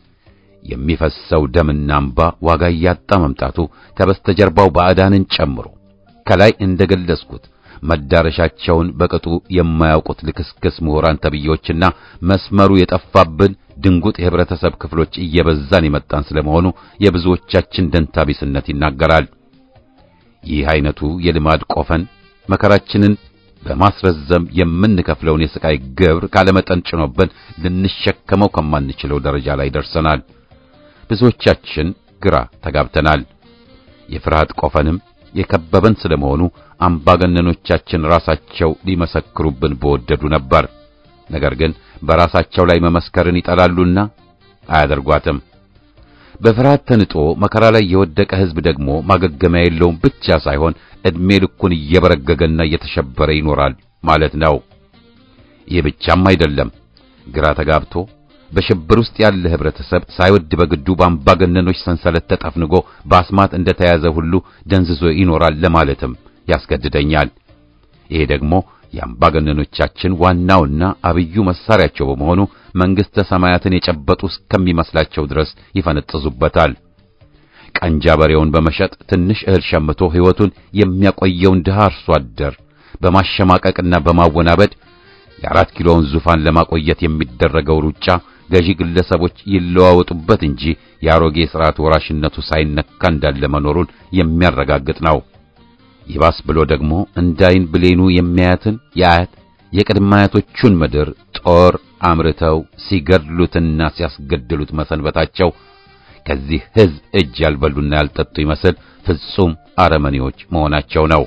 የሚፈሰው ደምና እንባ ዋጋ እያጣ መምጣቱ ከበስተጀርባው ባዕዳንን ጨምሮ ከላይ እንደገለጽኩት መዳረሻቸውን በቅጡ የማያውቁት ልክስክስ ምሁራን ተብዬዎችና መስመሩ የጠፋብን ድንጉጥ የህብረተሰብ ክፍሎች እየበዛን የመጣን ስለመሆኑ የብዙዎቻችን ደንታቢስነት ይናገራል። ይህ አይነቱ የልማድ ቆፈን መከራችንን በማስረዘም የምንከፍለውን የስቃይ ግብር ካለመጠን ጭኖብን ልንሸከመው ከማንችለው ደረጃ ላይ ደርሰናል። ብዙዎቻችን ግራ ተጋብተናል። የፍርሃት ቆፈንም የከበበን ስለመሆኑ አምባገነኖቻችን ራሳቸው ሊመሰክሩብን በወደዱ ነበር። ነገር ግን በራሳቸው ላይ መመስከርን ይጠላሉና አያደርጓትም። በፍርሃት ተንጦ መከራ ላይ የወደቀ ሕዝብ ደግሞ ማገገሚያ የለውም ብቻ ሳይሆን ዕድሜ ልኩን እየበረገገና እየተሸበረ ይኖራል ማለት ነው። ይህ ብቻም አይደለም። ግራ ተጋብቶ በሽብር ውስጥ ያለ ህብረተሰብ ሳይወድ በግዱ በአምባገነኖች ሰንሰለት ተጠፍንጎ በአስማት እንደተያዘ ሁሉ ደንዝዞ ይኖራል ለማለትም ያስገድደኛል። ይሄ ደግሞ የአምባገነኖቻችን ዋናውና አብዩ መሳሪያቸው በመሆኑ መንግሥተ ሰማያትን የጨበጡ እስከሚመስላቸው ድረስ ይፈነጥዙበታል። ቀንጃ በሬውን በመሸጥ ትንሽ እህል ሸምቶ ሕይወቱን የሚያቆየውን ድሃ አርሶ አደር በማሸማቀቅና በማወናበድ የአራት ኪሎውን ዙፋን ለማቆየት የሚደረገው ሩጫ ገዢ ግለሰቦች ይለዋወጡበት እንጂ የአሮጌ ሥርዓት ወራሽነቱ ሳይነካ እንዳለ መኖሩን የሚያረጋግጥ ነው። ይባስ ብሎ ደግሞ እንዳይን ብሌኑ የሚያያትን የአያት የቅድመ አያቶቹን ምድር ጦር አምርተው ሲገድሉትና ሲያስገድሉት መሰንበታቸው ከዚህ ሕዝብ እጅ ያልበሉና ያልጠጡ ይመስል ፍጹም አረመኔዎች መሆናቸው ነው።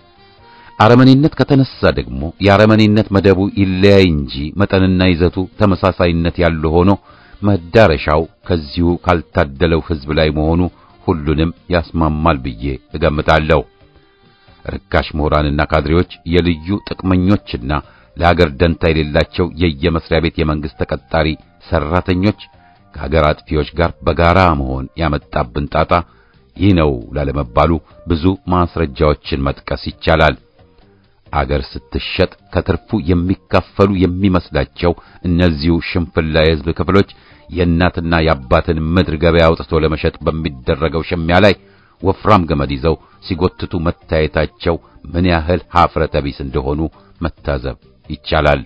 አረመኔነት ከተነሳ ደግሞ የአረመኔነት መደቡ ይለያይ እንጂ መጠንና ይዘቱ ተመሳሳይነት ያለው ሆኖ መዳረሻው ከዚሁ ካልታደለው ሕዝብ ላይ መሆኑ ሁሉንም ያስማማል ብዬ እገምታለሁ። ርካሽ ምሁራንና ካድሬዎች የልዩ ጥቅመኞችና ለሀገር ደንታ የሌላቸው የየመስሪያ ቤት የመንግስት ተቀጣሪ ሰራተኞች ከሀገር አጥፊዎች ጋር በጋራ መሆን ያመጣብን ጣጣ ይህ ነው ላለመባሉ ብዙ ማስረጃዎችን መጥቀስ ይቻላል። አገር ስትሸጥ ከትርፉ የሚካፈሉ የሚመስላቸው እነዚሁ ሽንፍላ የሕዝብ ክፍሎች የእናትና የአባትን ምድር ገበያ አውጥቶ ለመሸጥ በሚደረገው ሽሚያ ላይ ወፍራም ገመድ ይዘው ሲጎትቱ መታየታቸው ምን ያህል ኀፍረተ ቢስ እንደሆኑ መታዘብ ይቻላል።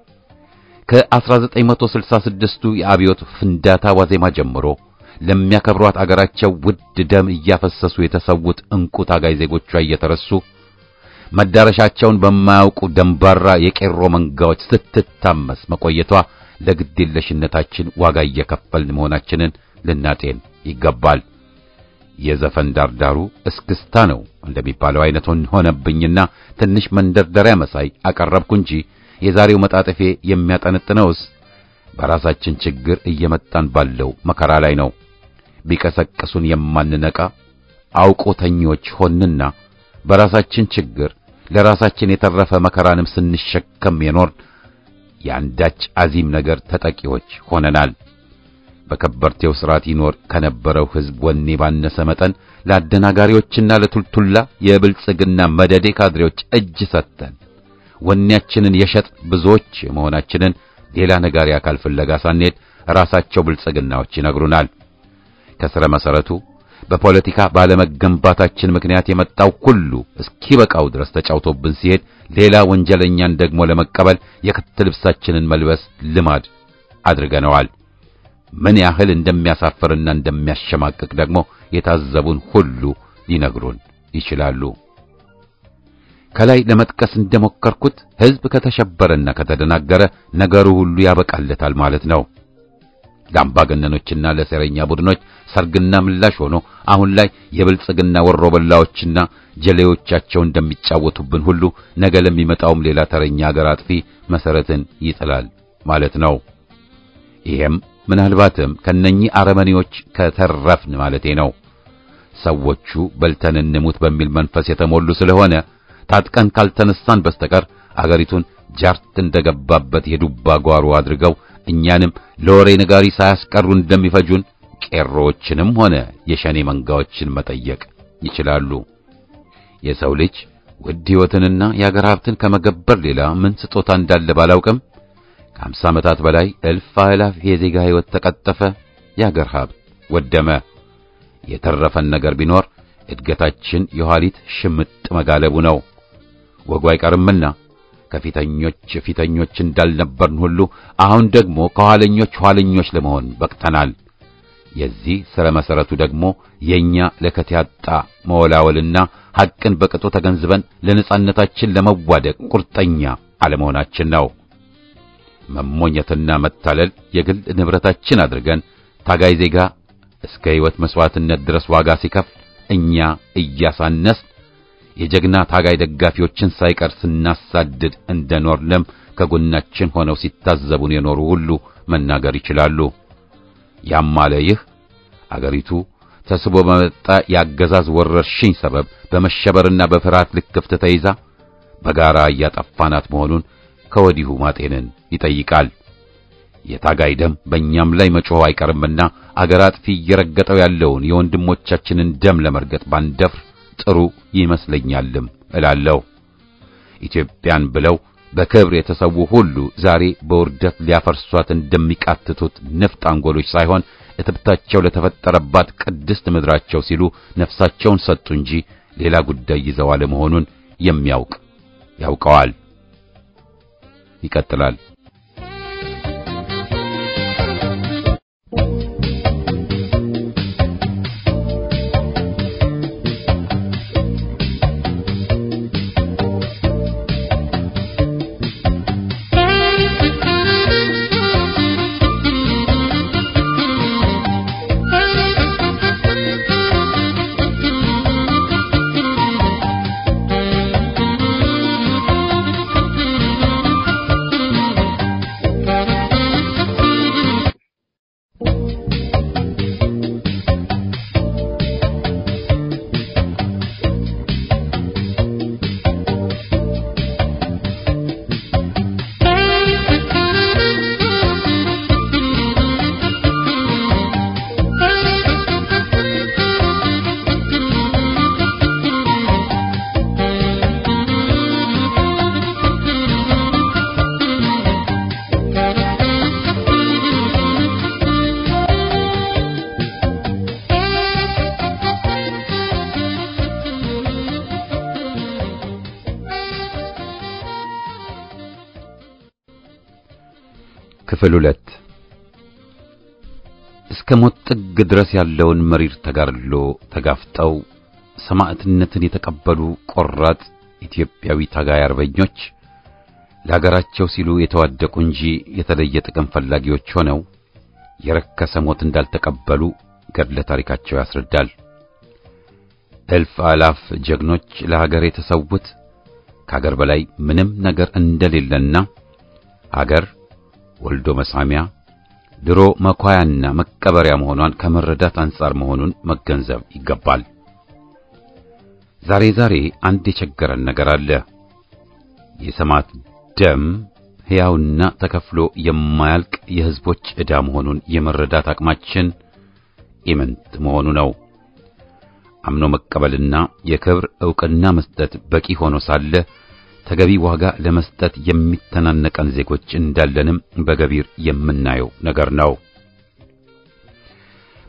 ከ1966ቱ የአብዮት ፍንዳታ ዋዜማ ጀምሮ ለሚያከብሯት አገራቸው ውድ ደም እያፈሰሱ የተሰዉት እንቁ ታጋይ ዜጎቿ እየተረሱ መዳረሻቸውን በማያውቁ ደንባራ የቄሮ መንጋዎች ስትታመስ መቆየቷ ለግዴለሽነታችን ዋጋ እየከፈልን መሆናችንን ልናጤን ይገባል። የዘፈን ዳርዳሩ እስክስታ ነው እንደሚባለው አይነት ሆነብኝና ትንሽ መንደርደሪያ መሳይ አቀረብኩ እንጂ የዛሬው መጣጥፌ የሚያጠነጥነውስ በራሳችን ችግር እየመጣን ባለው መከራ ላይ ነው። ቢቀሰቅሱን የማንነቃ አውቆተኞች ሆንና በራሳችን ችግር ለራሳችን የተረፈ መከራንም ስንሸከም የኖር የአንዳች አዚም ነገር ተጠቂዎች ሆነናል። በከበርቴው ሥርዓት ይኖር ከነበረው ሕዝብ ወኔ ባነሰ መጠን ለአደናጋሪዎችና ለቱልቱላ የብልጽግና መደዴ ካድሬዎች እጅ ሰጥተን ወኔያችንን የሸጥ ብዙዎች መሆናችንን ሌላ ነጋሪ አካል ፍለጋ ሳንሄድ ራሳቸው ብልጽግናዎች ይነግሩናል። ከስረ መሰረቱ በፖለቲካ ባለመገንባታችን ምክንያት የመጣው ሁሉ እስኪበቃው ድረስ ተጫውቶብን ሲሄድ ሌላ ወንጀለኛን ደግሞ ለመቀበል የክት ልብሳችንን መልበስ ልማድ አድርገነዋል። ምን ያህል እንደሚያሳፍርና እንደሚያሸማቅቅ ደግሞ የታዘቡን ሁሉ ሊነግሩን ይችላሉ። ከላይ ለመጥቀስ እንደሞከርኩት ሕዝብ ከተሸበረና ከተደናገረ ነገሩ ሁሉ ያበቃለታል ማለት ነው። ለአምባገነኖችና ለሴረኛ ቡድኖች ሰርግና ምላሽ ሆኖ አሁን ላይ የብልጽግና ወሮበላዎችና ጀሌዎቻቸው እንደሚጫወቱብን ሁሉ ነገ ለሚመጣውም ሌላ ተረኛ አገር አጥፊ መሰረትን ይጥላል ማለት ነው። ይሄም ምናልባትም ከነኚህ አረመኔዎች ከተረፍን ማለቴ ነው። ሰዎቹ በልተን እንሙት በሚል መንፈስ የተሞሉ ስለሆነ ታጥቀን ካልተነሳን በስተቀር አገሪቱን ጃርት እንደገባበት የዱባ ጓሮ አድርገው እኛንም ለወሬ ነጋሪ ሳያስቀሩ እንደሚፈጁን ቄሮዎችንም ሆነ የሸኔ መንጋዎችን መጠየቅ ይችላሉ። የሰው ልጅ ውድ ሕይወትንና የአገር ሀብትን ከመገበር ሌላ ምን ስጦታ እንዳለ ባላውቅም ከአምሳ ዓመታት በላይ እልፍ አእላፍ የዜጋ ሕይወት ተቀጠፈ፣ የአገር ሀብት ወደመ። የተረፈን ነገር ቢኖር እድገታችን የኋሊት ሽምጥ መጋለቡ ነው። ወጉ አይቀርምና ከፊተኞች ፊተኞች እንዳልነበርን ሁሉ አሁን ደግሞ ከኋለኞች ኋለኞች ለመሆን በቅተናል። የዚህ ስረ መሰረቱ ደግሞ የኛ ለከት ያጣ መወላወልና ሐቅን በቅጡ ተገንዝበን ለነጻነታችን ለመዋደቅ ቁርጠኛ አለመሆናችን ነው። መሞኘትና መታለል የግል ንብረታችን አድርገን ታጋይ ዜጋ እስከ ሕይወት መስዋዕትነት ድረስ ዋጋ ሲከፍል እኛ እያሳነስ የጀግና ታጋይ ደጋፊዎችን ሳይቀር ስናሳድድ እንደኖርንም ከጎናችን ሆነው ሲታዘቡን የኖሩ ሁሉ መናገር ይችላሉ። ያም አለ ይህ አገሪቱ ተስቦ በመጣ የአገዛዝ ወረርሽኝ ሰበብ በመሸበርና በፍርሃት ልክፍት ተይዛ በጋራ እያጠፋናት መሆኑን ከወዲሁ ማጤንን ይጠይቃል። የታጋይ ደም በእኛም ላይ መጮህ አይቀርምና አገር አጥፊ እየረገጠው ያለውን የወንድሞቻችንን ደም ለመርገጥ ባንደፍር ጥሩ ይመስለኛልም እላለሁ። ኢትዮጵያን ብለው በክብር የተሰዉ ሁሉ ዛሬ በውርደት ሊያፈርሷት እንደሚቃትቱት ንፍጥ አንጎሎች ሳይሆን እትብታቸው ለተፈጠረባት ቅድስት ምድራቸው ሲሉ ነፍሳቸውን ሰጡ እንጂ ሌላ ጉዳይ ይዘው አለመሆኑን የሚያውቅ ያውቀዋል። ይቀጥላል። ክፍል ሁለት እስከ ሞት ጥግ ድረስ ያለውን መሪር ተጋድሎ ተጋፍጠው ሰማዕትነትን የተቀበሉ ቆራጥ ኢትዮጵያዊ ታጋይ አርበኞች ለሀገራቸው ሲሉ የተዋደቁ እንጂ የተለየ ጥቅም ፈላጊዎች ሆነው የረከሰ ሞት እንዳልተቀበሉ ገድለ ታሪካቸው ያስረዳል። እልፍ አላፍ ጀግኖች ለሀገር የተሰዉት ከሀገር በላይ ምንም ነገር እንደሌለና ሀገር ወልዶ መሳሚያ ድሮ መኳያና መቀበሪያ መሆኗን ከመረዳት አንጻር መሆኑን መገንዘብ ይገባል። ዛሬ ዛሬ አንድ የቸገረን ነገር አለ። የሰማዕት ደም ሕያውና ተከፍሎ የማያልቅ የሕዝቦች ዕዳ መሆኑን የመረዳት አቅማችን ኢምንት መሆኑ ነው። አምኖ መቀበልና የክብር ዕውቅና መስጠት በቂ ሆኖ ሳለ ተገቢ ዋጋ ለመስጠት የሚተናነቀን ዜጎች እንዳለንም በገቢር የምናየው ነገር ነው።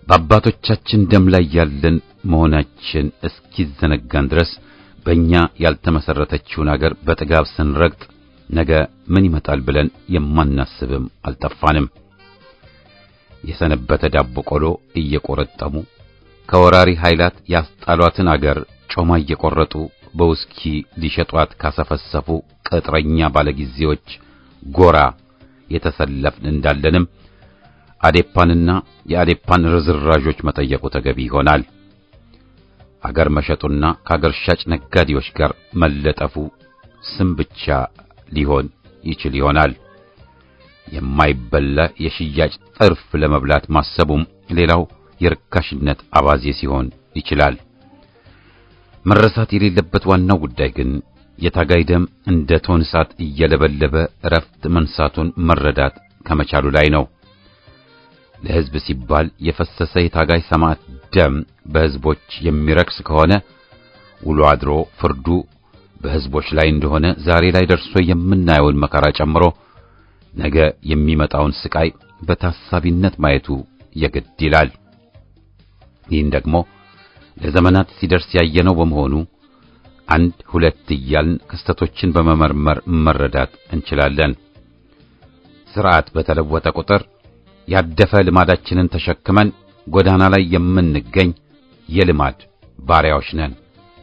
በአባቶቻችን ደም ላይ ያለን መሆናችን እስኪዘነጋን ድረስ በእኛ ያልተመሰረተችውን አገር በጥጋብ ስንረግጥ ነገ ምን ይመጣል ብለን የማናስብም አልጠፋንም። የሰነበተ ዳቦ ቆሎ እየቆረጠሙ ከወራሪ ኃይላት ያስጣሏትን አገር ጮማ እየቆረጡ በውስኪ ሊሸጧት ካሰፈሰፉ ቅጥረኛ ባለጊዜዎች ጎራ የተሰለፍን እንዳለንም አዴፓንና የአዴፓን ርዝራዦች መጠየቁ ተገቢ ይሆናል። አገር መሸጡና ከአገር ሻጭ ነጋዴዎች ጋር መለጠፉ ስም ብቻ ሊሆን ይችል ይሆናል። የማይበላ የሽያጭ ጥርፍ ለመብላት ማሰቡም ሌላው የርካሽነት አባዜ ሲሆን ይችላል። መረሳት የሌለበት ዋናው ጉዳይ ግን የታጋይ ደም እንደ ቶን እሳት እየለበለበ እረፍት መንሳቱን መረዳት ከመቻሉ ላይ ነው። ለሕዝብ ሲባል የፈሰሰ የታጋይ ሰማዕት ደም በሕዝቦች የሚረክስ ከሆነ ውሎ አድሮ ፍርዱ በሕዝቦች ላይ እንደሆነ ዛሬ ላይ ደርሶ የምናየውን መከራ ጨምሮ ነገ የሚመጣውን ስቃይ በታሳቢነት ማየቱ የግድ ይላል። ይህን ደግሞ ለዘመናት ሲደርስ ያየነው በመሆኑ አንድ ሁለት እያልን ክስተቶችን በመመርመር መረዳት እንችላለን። ስርዓት በተለወጠ ቁጥር ያደፈ ልማዳችንን ተሸክመን ጎዳና ላይ የምንገኝ የልማድ ባሪያዎች ነን።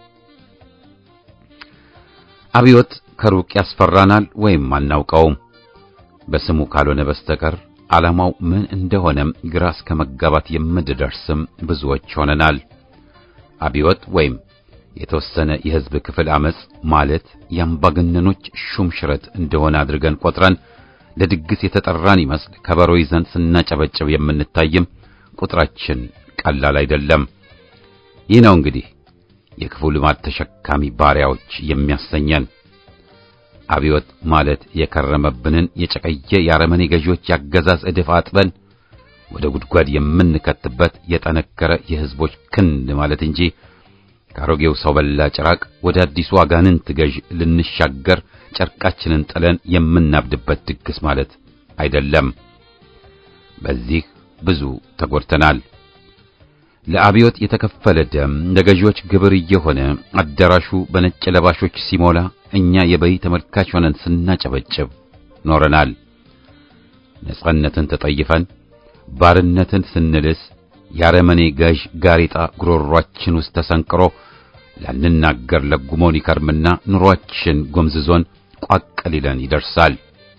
አብዮት ከሩቅ ያስፈራናል ወይም አናውቀውም። በስሙ ካልሆነ በስተቀር ዓላማው ምን እንደሆነም ግራ እስከ መጋባት የምንደርስም ብዙዎች ሆነናል። አብዮት ወይም የተወሰነ የሕዝብ ክፍል አመጽ ማለት የአምባገነኖች ሹም ሽረት እንደሆነ አድርገን ቆጥረን ለድግስ የተጠራን ይመስል ከበሮ ይዘን ስናጨበጭብ የምንታይም ቁጥራችን ቀላል አይደለም። ይህ ነው እንግዲህ የክፉ ልማድ ተሸካሚ ባሪያዎች የሚያሰኘን። አብዮት ማለት የከረመብንን የጨቀየ የአረመኔ ገዢዎች ያገዛዝ ዕድፍ አጥበን ወደ ጉድጓድ የምንከትበት የጠነከረ የሕዝቦች ክንድ ማለት እንጂ ከአሮጌው ሰው በላ ጭራቅ ወደ አዲሱ አጋንንት ገዥ ልንሻገር ጨርቃችንን ጥለን የምናብድበት ድግስ ማለት አይደለም። በዚህ ብዙ ተጎድተናል። ለአብዮት የተከፈለ ደም ለገዢዎች ግብር እየሆነ አዳራሹ በነጭ ለባሾች ሲሞላ እኛ የበይ ተመልካች ሆነን ስናጨበጭብ ኖረናል። ነጻነትን ተጠይፈን ባርነትን ስንልስ የአረመኔ ገዥ ጋሬጣ ጉሮሯችን ውስጥ ተሰንቅሮ ላንናገር ለጉሞን ይከርምና ኑሯችን ጎምዝዞን ቋቅ ሊለን ይደርሳል።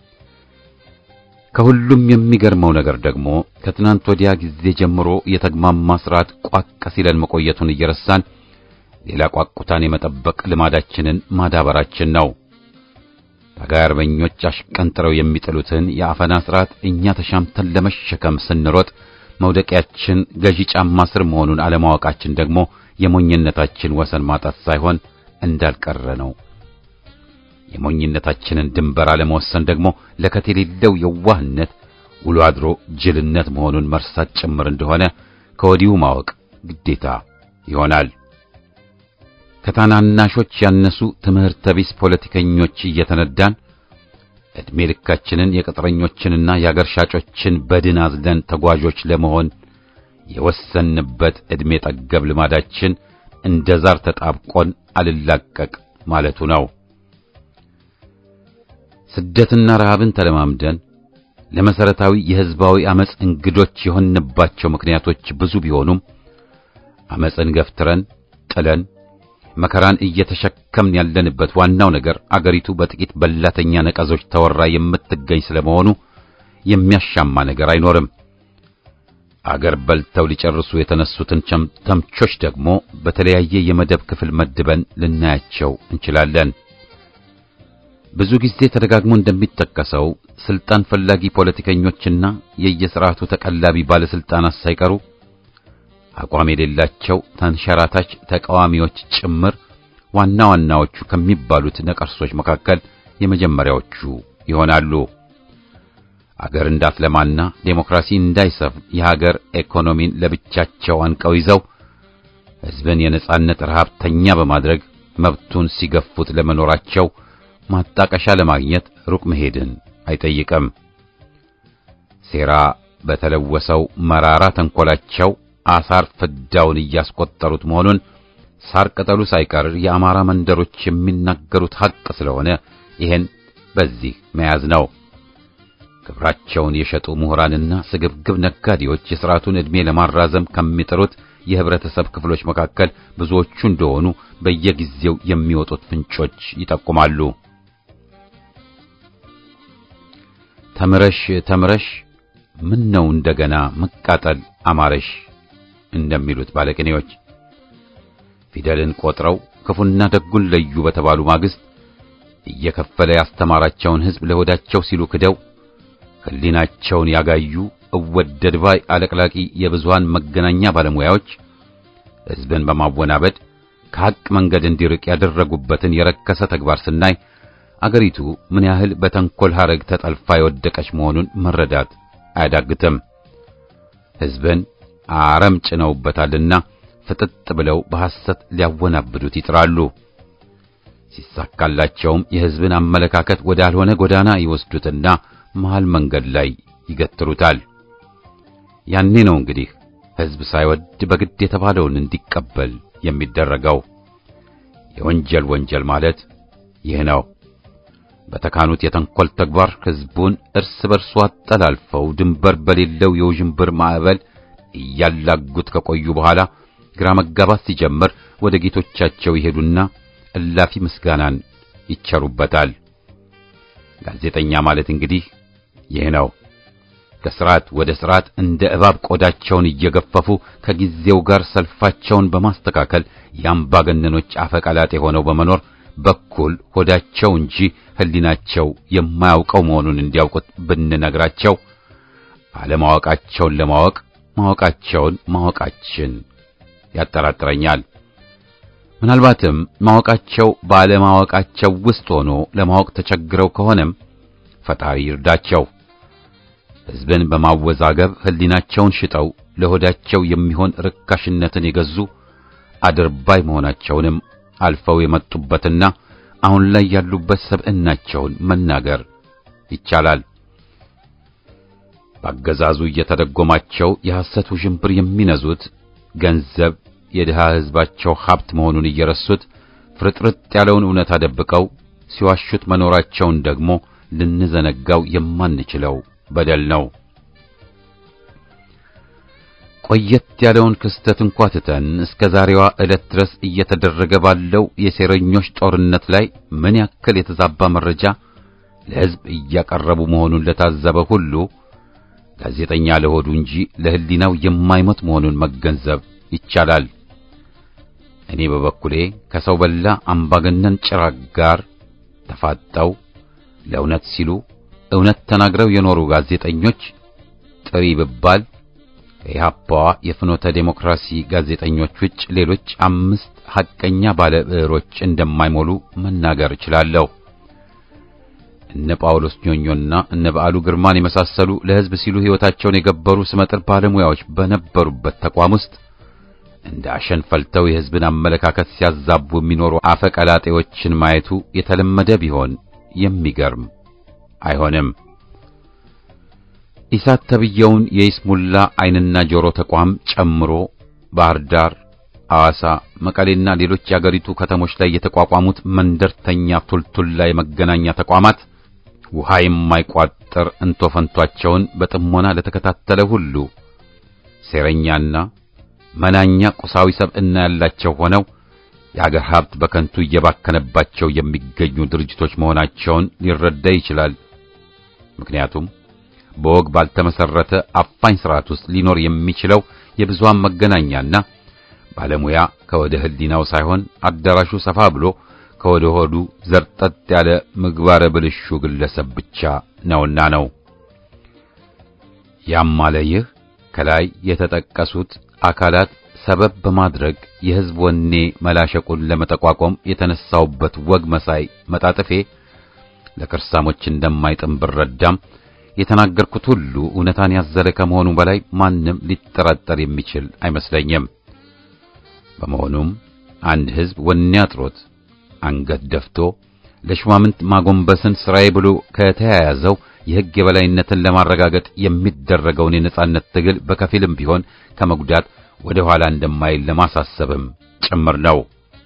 ከሁሉም የሚገርመው ነገር ደግሞ ከትናንት ወዲያ ጊዜ ጀምሮ የተግማማ ስርዓት ቋቅ ሲለን መቆየቱን እየረሳን ሌላ ቋቁታን የመጠበቅ ልማዳችንን ማዳበራችን ነው። ታጋይ አርበኞች አሽቀንጥረው የሚጥሉትን የአፈና ስርዓት እኛ ተሻምተን ለመሸከም ስንሮጥ መውደቂያችን ገዢ ጫማ ስር መሆኑን አለማወቃችን ደግሞ የሞኝነታችን ወሰን ማጣት ሳይሆን እንዳልቀረ ነው። የሞኝነታችንን ድንበር አለመወሰን ደግሞ ለከት የሌለው የዋህነት ውሎ አድሮ ጅልነት መሆኑን መርሳት ጭምር እንደሆነ ከወዲሁ ማወቅ ግዴታ ይሆናል። ከታናናሾች ያነሱ ትምህርተ ቢስ ፖለቲከኞች እየተነዳን ዕድሜ ልካችንን የቅጥረኞችንና የአገር ሻጮችን በድን አዝለን ተጓዦች ለመሆን የወሰንበት ዕድሜ ጠገብ ልማዳችን እንደ ዛር ተጣብቆን አልላቀቅ ማለቱ ነው። ስደትና ረሃብን ተለማምደን ለመሰረታዊ የሕዝባዊ አመጽ እንግዶች የሆንባቸው ምክንያቶች ብዙ ቢሆኑም አመጽን ገፍትረን ጥለን መከራን እየተሸከምን ያለንበት ዋናው ነገር አገሪቱ በጥቂት በላተኛ ነቀዞች ተወራ የምትገኝ ስለመሆኑ የሚያሻማ ነገር አይኖርም። አገር በልተው ሊጨርሱ የተነሱትን ተምቾች ደግሞ በተለያየ የመደብ ክፍል መድበን ልናያቸው እንችላለን። ብዙ ጊዜ ተደጋግሞ እንደሚጠቀሰው ስልጣን ፈላጊ ፖለቲከኞችና የየሥርዓቱ ተቀላቢ ባለስልጣናት ሳይቀሩ አቋም የሌላቸው ተንሸራታች ተቃዋሚዎች ጭምር ዋና ዋናዎቹ ከሚባሉት ነቀርሶች መካከል የመጀመሪያዎቹ ይሆናሉ። አገር እንዳትለማና ዴሞክራሲ እንዳይሰፍን የሀገር ኢኮኖሚን ለብቻቸው አንቀው ይዘው ሕዝብን የነጻነት ረሃብተኛ በማድረግ መብቱን ሲገፉት ለመኖራቸው ማጣቀሻ ለማግኘት ሩቅ መሄድን አይጠይቅም። ሴራ በተለወሰው መራራ ተንኮላቸው አሳር ፍዳውን እያስቆጠሩት መሆኑን ሳር ቅጠሉ ሳይቀር የአማራ መንደሮች የሚናገሩት ሐቅ ስለሆነ ይሄን በዚህ መያዝ ነው። ክብራቸውን የሸጡ ምሁራንና ስግብግብ ነጋዴዎች የሥርዓቱን ዕድሜ ለማራዘም ከሚጥሩት የህብረተሰብ ክፍሎች መካከል ብዙዎቹ እንደሆኑ በየጊዜው የሚወጡት ፍንጮች ይጠቁማሉ። ተምረሽ ተምረሽ ምን ነው እንደገና መቃጠል አማረሽ እንደሚሉት ባለቅኔዎች ፊደልን ቆጥረው ክፉና ደጉን ለዩ በተባሉ ማግስት እየከፈለ ያስተማራቸውን ሕዝብ ለሆዳቸው ሲሉ ክደው ሕሊናቸውን ያጋዩ እወደድ ባይ አለቅላቂ የብዙሃን መገናኛ ባለሙያዎች ሕዝብን በማወናበድ ከሐቅ መንገድ እንዲርቅ ያደረጉበትን የረከሰ ተግባር ስናይ አገሪቱ ምን ያህል በተንኮል ሐረግ ተጠልፋ የወደቀች መሆኑን መረዳት አያዳግትም። ሕዝብን አረም ጭነውበታልና ፍጥጥ ብለው በሐሰት ሊያወናብዱት ይጥራሉ። ሲሳካላቸውም የሕዝብን አመለካከት ወዳልሆነ ጎዳና ይወስዱትና መሃል መንገድ ላይ ይገትሩታል። ያኔ ነው እንግዲህ ሕዝብ ሳይወድ በግድ የተባለውን እንዲቀበል የሚደረገው። የወንጀል ወንጀል ማለት ይህ ነው። በተካኑት የተንኮል ተግባር ሕዝቡን እርስ በርሱ አጠላልፈው ድንበር በሌለው የውዥንብር ማዕበል እያላጉት ከቆዩ በኋላ ግራ መጋባት ሲጀምር ወደ ጌቶቻቸው ይሄዱና እላፊ ምስጋናን ይቸሩበታል። ጋዜጠኛ ማለት እንግዲህ ይህ ነው። ከስርዓት ወደ ስርዓት እንደ እባብ ቆዳቸውን እየገፈፉ ከጊዜው ጋር ሰልፋቸውን በማስተካከል የአምባገነኖች አፈቀላጤ ሆነው በመኖር በኩል ሆዳቸው እንጂ ሕሊናቸው የማያውቀው መሆኑን እንዲያውቁት ብንነግራቸው አለማወቃቸውን ለማወቅ ማወቃቸውን ማወቃችን ያጠራጥረኛል። ምናልባትም ማወቃቸው ባለማወቃቸው ውስጥ ሆኖ ለማወቅ ተቸግረው ከሆነም ፈጣሪ ይርዳቸው። ሕዝብን በማወዛገብ ሕሊናቸውን ሽጠው ለሆዳቸው የሚሆን ርካሽነትን የገዙ አድርባይ መሆናቸውንም አልፈው የመጡበትና አሁን ላይ ያሉበት ሰብዕናቸውን መናገር ይቻላል። በአገዛዙ እየተደጎማቸው የሐሰት ውዥንብር የሚነዙት ገንዘብ የድሃ ሕዝባቸው ሀብት መሆኑን እየረሱት ፍርጥርጥ ያለውን እውነት አደብቀው ሲዋሹት መኖራቸውን ደግሞ ልንዘነጋው የማንችለው በደል ነው። ቆየት ያለውን ክስተት እንኳ ትተን እስከ ዛሬዋ ዕለት ድረስ እየተደረገ ባለው የሴረኞች ጦርነት ላይ ምን ያክል የተዛባ መረጃ ለሕዝብ እያቀረቡ መሆኑን ለታዘበ ሁሉ ጋዜጠኛ ለሆዱ እንጂ ለሕሊናው የማይሞት መሆኑን መገንዘብ ይቻላል። እኔ በበኩሌ ከሰው በላ አምባገነን ጭራቅ ጋር ተፋጠው ለእውነት ሲሉ እውነት ተናግረው የኖሩ ጋዜጠኞች ጥሪ ብባል ከኢህአፓዋ የፍኖተ ዴሞክራሲ ጋዜጠኞች ውጭ ሌሎች አምስት ሐቀኛ ባለ ብዕሮች እንደማይሞሉ መናገር እችላለሁ። እነ ጳውሎስ ኞኞና እነ በዓሉ ግርማን የመሳሰሉ ለሕዝብ ሲሉ ሕይወታቸውን የገበሩ ስመጥር ባለሙያዎች በነበሩበት ተቋም ውስጥ እንደ አሸን ፈልተው የሕዝብን አመለካከት ሲያዛቡ የሚኖሩ አፈቀላጤዎችን ማየቱ የተለመደ ቢሆን የሚገርም አይሆንም። ኢሳት ተብየውን የይስሙላ ዓይንና ጆሮ ተቋም ጨምሮ ባህር ዳር፣ ሐዋሳ፣ መቀሌና ሌሎች የአገሪቱ ከተሞች ላይ የተቋቋሙት መንደርተኛ ቱልቱላ የመገናኛ ተቋማት ውሃ የማይቋጠር እንቶፈንቷቸውን በጥሞና ለተከታተለ ሁሉ ሴረኛና መናኛ ቁሳዊ ሰብዕና ያላቸው ሆነው የአገር ሀብት በከንቱ እየባከነባቸው የሚገኙ ድርጅቶች መሆናቸውን ሊረዳ ይችላል። ምክንያቱም በወግ ባልተመሰረተ አፋኝ ስርዓት ውስጥ ሊኖር የሚችለው የብዙሃን መገናኛና ባለሙያ ከወደ ሕሊናው ሳይሆን አዳራሹ ሰፋ ብሎ ከወደ ሆዱ ዘርጠጥ ያለ ምግባረ ብልሹ ግለሰብ ብቻ ነውና ነው። ያም አለ ይህ ከላይ የተጠቀሱት አካላት ሰበብ በማድረግ የሕዝብ ወኔ መላሸቁን ለመጠቋቋም የተነሳውበት ወግ መሳይ መጣጥፌ ለክርሳሞች እንደማይጥም ብረዳም የተናገርኩት ሁሉ እውነታን ያዘለ ከመሆኑ በላይ ማንም ሊጠራጠር የሚችል አይመስለኝም። በመሆኑም አንድ ሕዝብ ወኔ አጥሮት አንገት ደፍቶ ለሹማምንት ማጎንበስን ስራዬ ብሎ ከተያያዘው የሕግ የበላይነትን ለማረጋገጥ የሚደረገውን የነጻነት ትግል በከፊልም ቢሆን ከመጉዳት ወደ ኋላ እንደማይል ለማሳሰብም ጭምር ነው።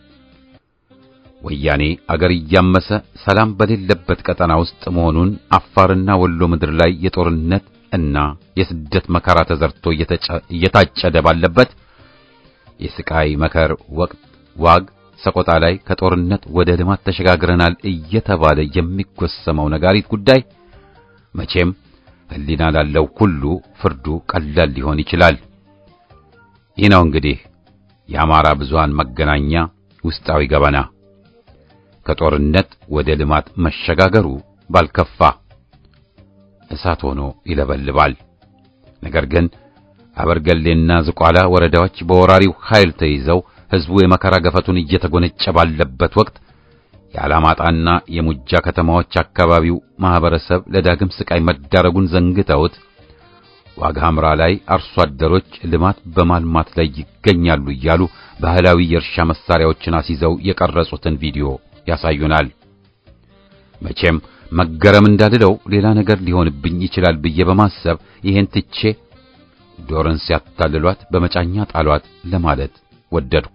ወያኔ አገር እያመሰ ሰላም በሌለበት ቀጠና ውስጥ መሆኑን አፋርና ወሎ ምድር ላይ የጦርነት እና የስደት መከራ ተዘርቶ እየታጨደ ባለበት የስቃይ መከር ወቅት ዋግ ሰቆጣ ላይ ከጦርነት ወደ ልማት ተሸጋግረናል እየተባለ የሚጎሰመው ነጋሪት ጉዳይ መቼም ሕሊና ላለው ሁሉ ፍርዱ ቀላል ሊሆን ይችላል። ይህ ነው እንግዲህ የአማራ ብዙሃን መገናኛ ውስጣዊ ገበና። ከጦርነት ወደ ልማት መሸጋገሩ ባልከፋ እሳት ሆኖ ይለበልባል። ነገር ግን አበርገሌና ዝቋላ ወረዳዎች በወራሪው ኃይል ተይዘው ሕዝቡ የመከራ ገፈቱን እየተጎነጨ ባለበት ወቅት የአላማጣና የሙጃ ከተማዎች አካባቢው ማህበረሰብ ለዳግም ስቃይ መዳረጉን ዘንግተውት ዋግ ሐምራ ላይ አርሶ አደሮች ልማት በማልማት ላይ ይገኛሉ እያሉ ባህላዊ የእርሻ መሳሪያዎችን አስይዘው የቀረጹትን ቪዲዮ ያሳዩናል። መቼም መገረም እንዳልለው ሌላ ነገር ሊሆንብኝ ይችላል ብዬ በማሰብ ይሄን ትቼ ዶርን ሲያታልሏት በመጫኛ ጣሏት ለማለት ወደድኩ።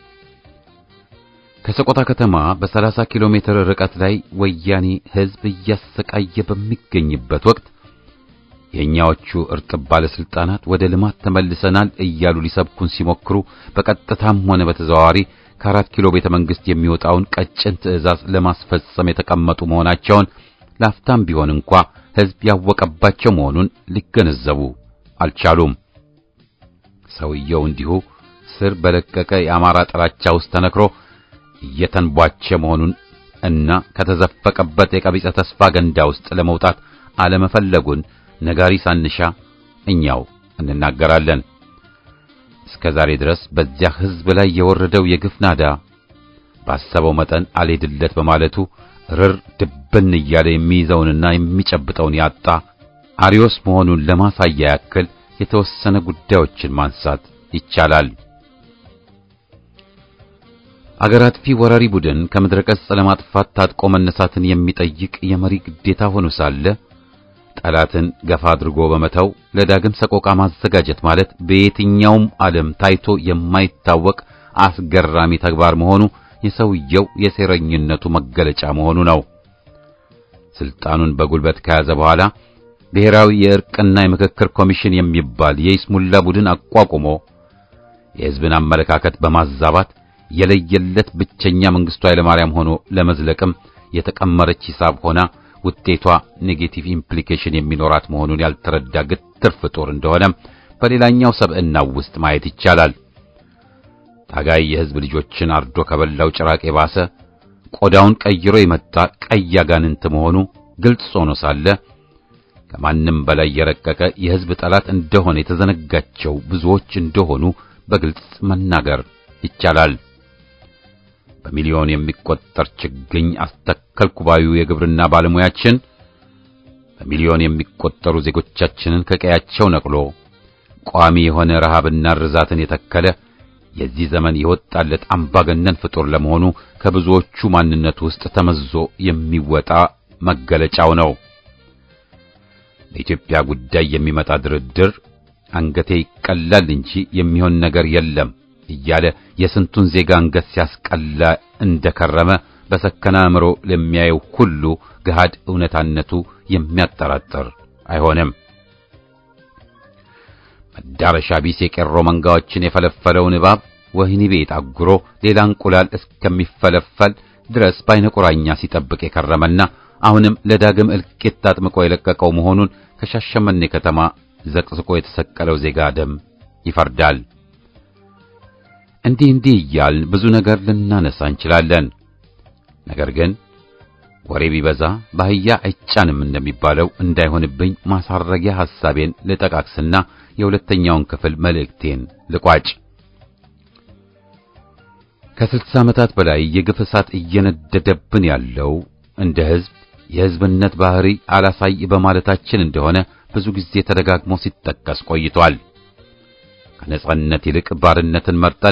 ከሰቆጣ ከተማ በ30 ኪሎ ሜትር ርቀት ላይ ወያኔ ሕዝብ እያሰቃየ በሚገኝበት ወቅት የእኛዎቹ እርጥብ ባለስልጣናት ወደ ልማት ተመልሰናል እያሉ ሊሰብኩን ሲሞክሩ በቀጥታም ሆነ በተዘዋዋሪ ከአራት ኪሎ ቤተ መንግስት የሚወጣውን ቀጭን ትዕዛዝ ለማስፈጸም የተቀመጡ መሆናቸውን ላፍታም ቢሆን እንኳ ሕዝብ ያወቀባቸው መሆኑን ሊገነዘቡ አልቻሉም። ሰውየው እንዲሁ ስር በለቀቀ የአማራ ጥላቻ ውስጥ ተነክሮ እየተንቧቸ መሆኑን እና ከተዘፈቀበት የቀቢጸ ተስፋ ገንዳ ውስጥ ለመውጣት አለመፈለጉን ነጋሪ ሳንሻ እኛው እንናገራለን። እስከ ዛሬ ድረስ በዚያ ሕዝብ ላይ የወረደው የግፍ ናዳ ባሰበው መጠን አልሄድለት በማለቱ ርር ድብን እያለ የሚይዘውንና የሚጨብጠውን ያጣ አሪዮስ መሆኑን ለማሳያ ያክል የተወሰነ ጉዳዮችን ማንሳት ይቻላል። አገር አጥፊ ወራሪ ቡድን ከምድረ ገጽ ለማጥፋት ታጥቆ መነሳትን የሚጠይቅ የመሪ ግዴታ ሆኖ ሳለ ጠላትን ገፋ አድርጎ በመተው ለዳግም ሰቆቃ ማዘጋጀት ማለት በየትኛውም ዓለም ታይቶ የማይታወቅ አስገራሚ ተግባር መሆኑ የሰውየው የሴረኝነቱ መገለጫ መሆኑ ነው። ስልጣኑን በጉልበት ከያዘ በኋላ ብሔራዊ የእርቅና የምክክር ኮሚሽን የሚባል የይስሙላ ቡድን አቋቁሞ የሕዝብን አመለካከት በማዛባት የለየለት ብቸኛ መንግስቱ ኃይለማርያም ሆኖ ለመዝለቅም የተቀመረች ሂሳብ ሆና ውጤቷ ኔጌቲቭ ኢምፕሊኬሽን የሚኖራት መሆኑን ያልተረዳ ግትር ፍጡር እንደሆነም በሌላኛው ሰብዕናው ውስጥ ማየት ይቻላል። ታጋይ የሕዝብ ልጆችን አርዶ ከበላው ጭራቅ የባሰ ቆዳውን ቀይሮ የመጣ ቀይ አጋንንት መሆኑ ግልጽ ሆኖ ሳለ ከማንም በላይ የረቀቀ የሕዝብ ጠላት እንደሆነ የተዘነጋቸው ብዙዎች እንደሆኑ በግልጽ መናገር ይቻላል። በሚሊዮን የሚቆጠር ችግኝ አስተከልኩ ባዩ የግብርና ባለሙያችን በሚሊዮን የሚቆጠሩ ዜጎቻችንን ከቀያቸው ነቅሎ ቋሚ የሆነ ረሃብና ርዛትን የተከለ የዚህ ዘመን የወጣለት አምባገነን ፍጡር ለመሆኑ ከብዙዎቹ ማንነት ውስጥ ተመዞ የሚወጣ መገለጫው ነው። ለኢትዮጵያ ጉዳይ የሚመጣ ድርድር አንገቴ ይቀላል እንጂ የሚሆን ነገር የለም እያለ የስንቱን ዜጋ አንገት ሲያስቀላ እንደከረመ በሰከነ አእምሮ ለሚያየው ሁሉ ገሃድ እውነታነቱ የሚያጠራጥር አይሆንም። መዳረሻ ቢስ የቄሮ መንጋዎችን የፈለፈለውን እባብ ወህኒ ቤት አጉሮ ሌላ እንቁላል እስከሚፈለፈል ድረስ በዓይነ ቁራኛ ሲጠብቅ የከረመና አሁንም ለዳግም እልቂት አጥምቆ የለቀቀው መሆኑን ከሻሸመኔ ከተማ ዘቅዝቆ የተሰቀለው ዜጋ ደም ይፈርዳል። እንዲህ እንዲህ እያልን ብዙ ነገር ልናነሳ እንችላለን። ነገር ግን ወሬ ቢበዛ ባህያ አይጫንም እንደሚባለው እንዳይሆንብኝ ማሳረጊያ ሐሳቤን ልጠቃቅስና የሁለተኛውን ክፍል መልእክቴን ልቋጭ። ከስልሳ ዓመታት በላይ የግፍ እሳት እየነደደብን ያለው እንደ ሕዝብ የሕዝብነት ባህሪ አላሳይ በማለታችን እንደሆነ ብዙ ጊዜ ተደጋግሞ ሲጠቀስ ቆይቷል። ከነጻነት ይልቅ ባርነትን መርጠን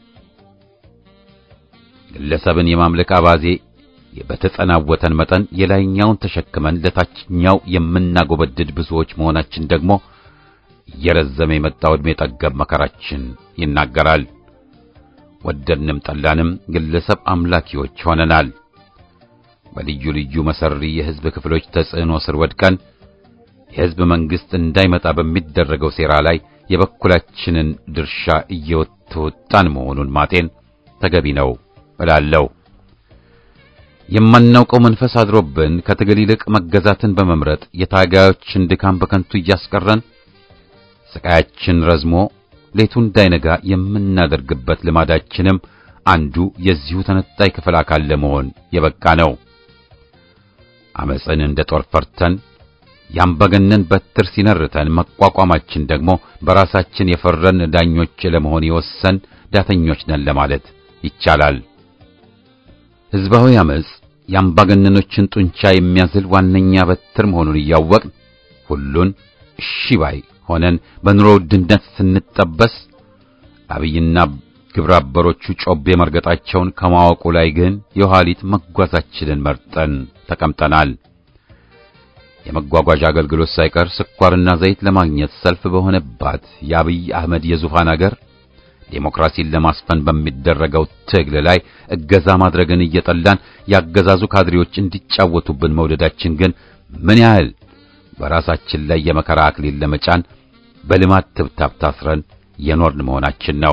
ግለሰብን የማምለክ አባዜ በተጸናወተን መጠን የላይኛውን ተሸክመን ለታችኛው የምናጎበድድ ብዙዎች መሆናችን ደግሞ እየረዘመ የመጣው ዕድሜ ጠገብ መከራችን ይናገራል። ወደድንም ጠላንም ግለሰብ አምላኪዎች ሆነናል። በልዩ ልዩ መሰሪ የሕዝብ ክፍሎች ተጽዕኖ ስር ወድቀን የሕዝብ መንግሥት እንዳይመጣ በሚደረገው ሴራ ላይ የበኩላችንን ድርሻ እየተወጣን መሆኑን ማጤን ተገቢ ነው እላለሁ። የማናውቀው መንፈስ አድሮብን ከትግል ይልቅ መገዛትን በመምረጥ የታጋዮችን ድካም በከንቱ እያስቀረን ስቃያችን ረዝሞ ሌቱ እንዳይነጋ የምናደርግበት ልማዳችንም አንዱ የዚሁ ተነጣይ ክፍል አካል ለመሆን የበቃ ነው። አመፅን እንደ ጦር ፈርተን ያምባገነን በትር ሲነርተን መቋቋማችን ደግሞ በራሳችን የፈረን ዳኞች ለመሆን የወሰን ዳተኞች ነን ለማለት ይቻላል። ሕዝባዊ አመፅ የአምባገነኖችን ጡንቻ የሚያዝል ዋነኛ በትር መሆኑን እያወቅን ሁሉን እሺ ባይ ሆነን በኑሮ ውድነት ስንጠበስ አብይና ግብረ አበሮቹ ጮቤ መርገጣቸውን ከማወቁ ላይ ግን የኋሊት መጓዛችንን መርጠን ተቀምጠናል። የመጓጓዣ አገልግሎት ሳይቀር ስኳርና ዘይት ለማግኘት ሰልፍ በሆነባት የአብይ አህመድ የዙፋን አገር ዴሞክራሲን ለማስፈን በሚደረገው ትግል ላይ እገዛ ማድረግን እየጠላን ያገዛዙ ካድሬዎች እንዲጫወቱብን መውደዳችን ግን ምን ያህል በራሳችን ላይ የመከራ አክሊል ለመጫን በልማት ትብታብ ታስረን የኖርን መሆናችን ነው።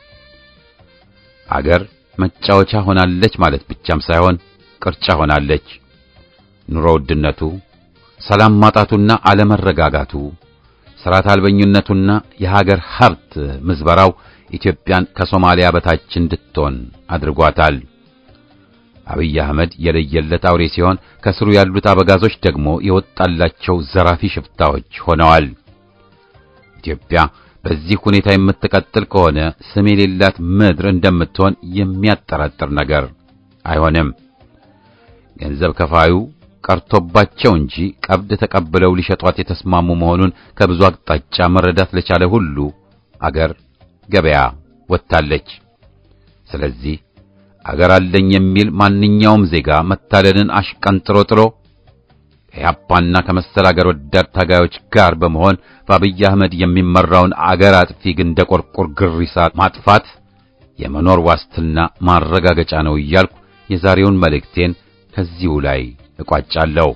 አገር መጫወቻ ሆናለች ማለት ብቻም ሳይሆን ቅርጫ ሆናለች። ኑሮ ውድነቱ፣ ሰላም ማጣቱና አለመረጋጋቱ፣ ስርዓት አልበኝነቱና የሀገር ሀብት ምዝበራው ኢትዮጵያን ከሶማሊያ በታች እንድትሆን አድርጓታል። አብይ አህመድ የለየለት አውሬ ሲሆን ከስሩ ያሉት አበጋዞች ደግሞ የወጣላቸው ዘራፊ ሽፍታዎች ሆነዋል። ኢትዮጵያ በዚህ ሁኔታ የምትቀጥል ከሆነ ስም የሌላት ምድር እንደምትሆን የሚያጠራጥር ነገር አይሆንም። ገንዘብ ከፋዩ ቀርቶባቸው እንጂ ቀብድ ተቀብለው ሊሸጧት የተስማሙ መሆኑን ከብዙ አቅጣጫ መረዳት ለቻለ ሁሉ አገር ገበያ ወጥታለች። ስለዚህ አገር አለኝ የሚል ማንኛውም ዜጋ መታለልን አሽቀንጥሮ ጥሎ ከያፓና ከመሰል አገር ወዳድ ታጋዮች ጋር በመሆን በአብይ አህመድ የሚመራውን አገር አጥፊ ግንደ ቆርቆር ግሪሳ ማጥፋት የመኖር ዋስትና ማረጋገጫ ነው እያልኩ የዛሬውን መልእክቴን ከዚሁ ላይ እቋጫለሁ።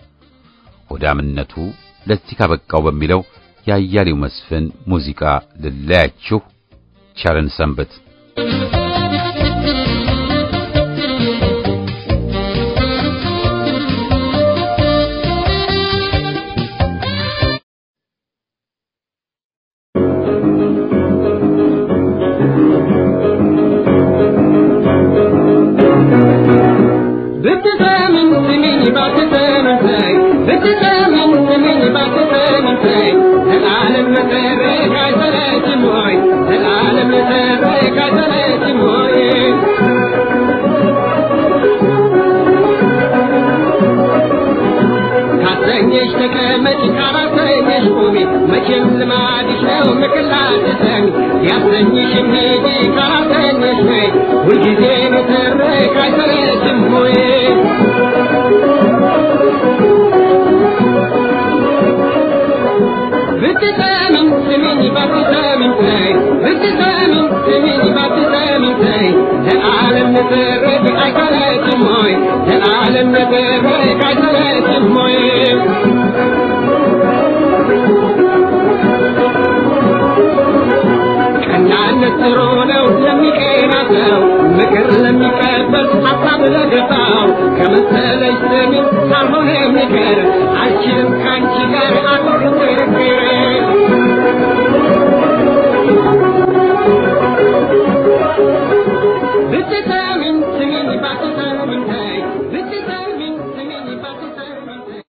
ሆዳምነቱ ለዚህ ካበቃው በሚለው የአያሌው መስፍን ሙዚቃ ልለያችሁ። ቸርን ሰንብት። This is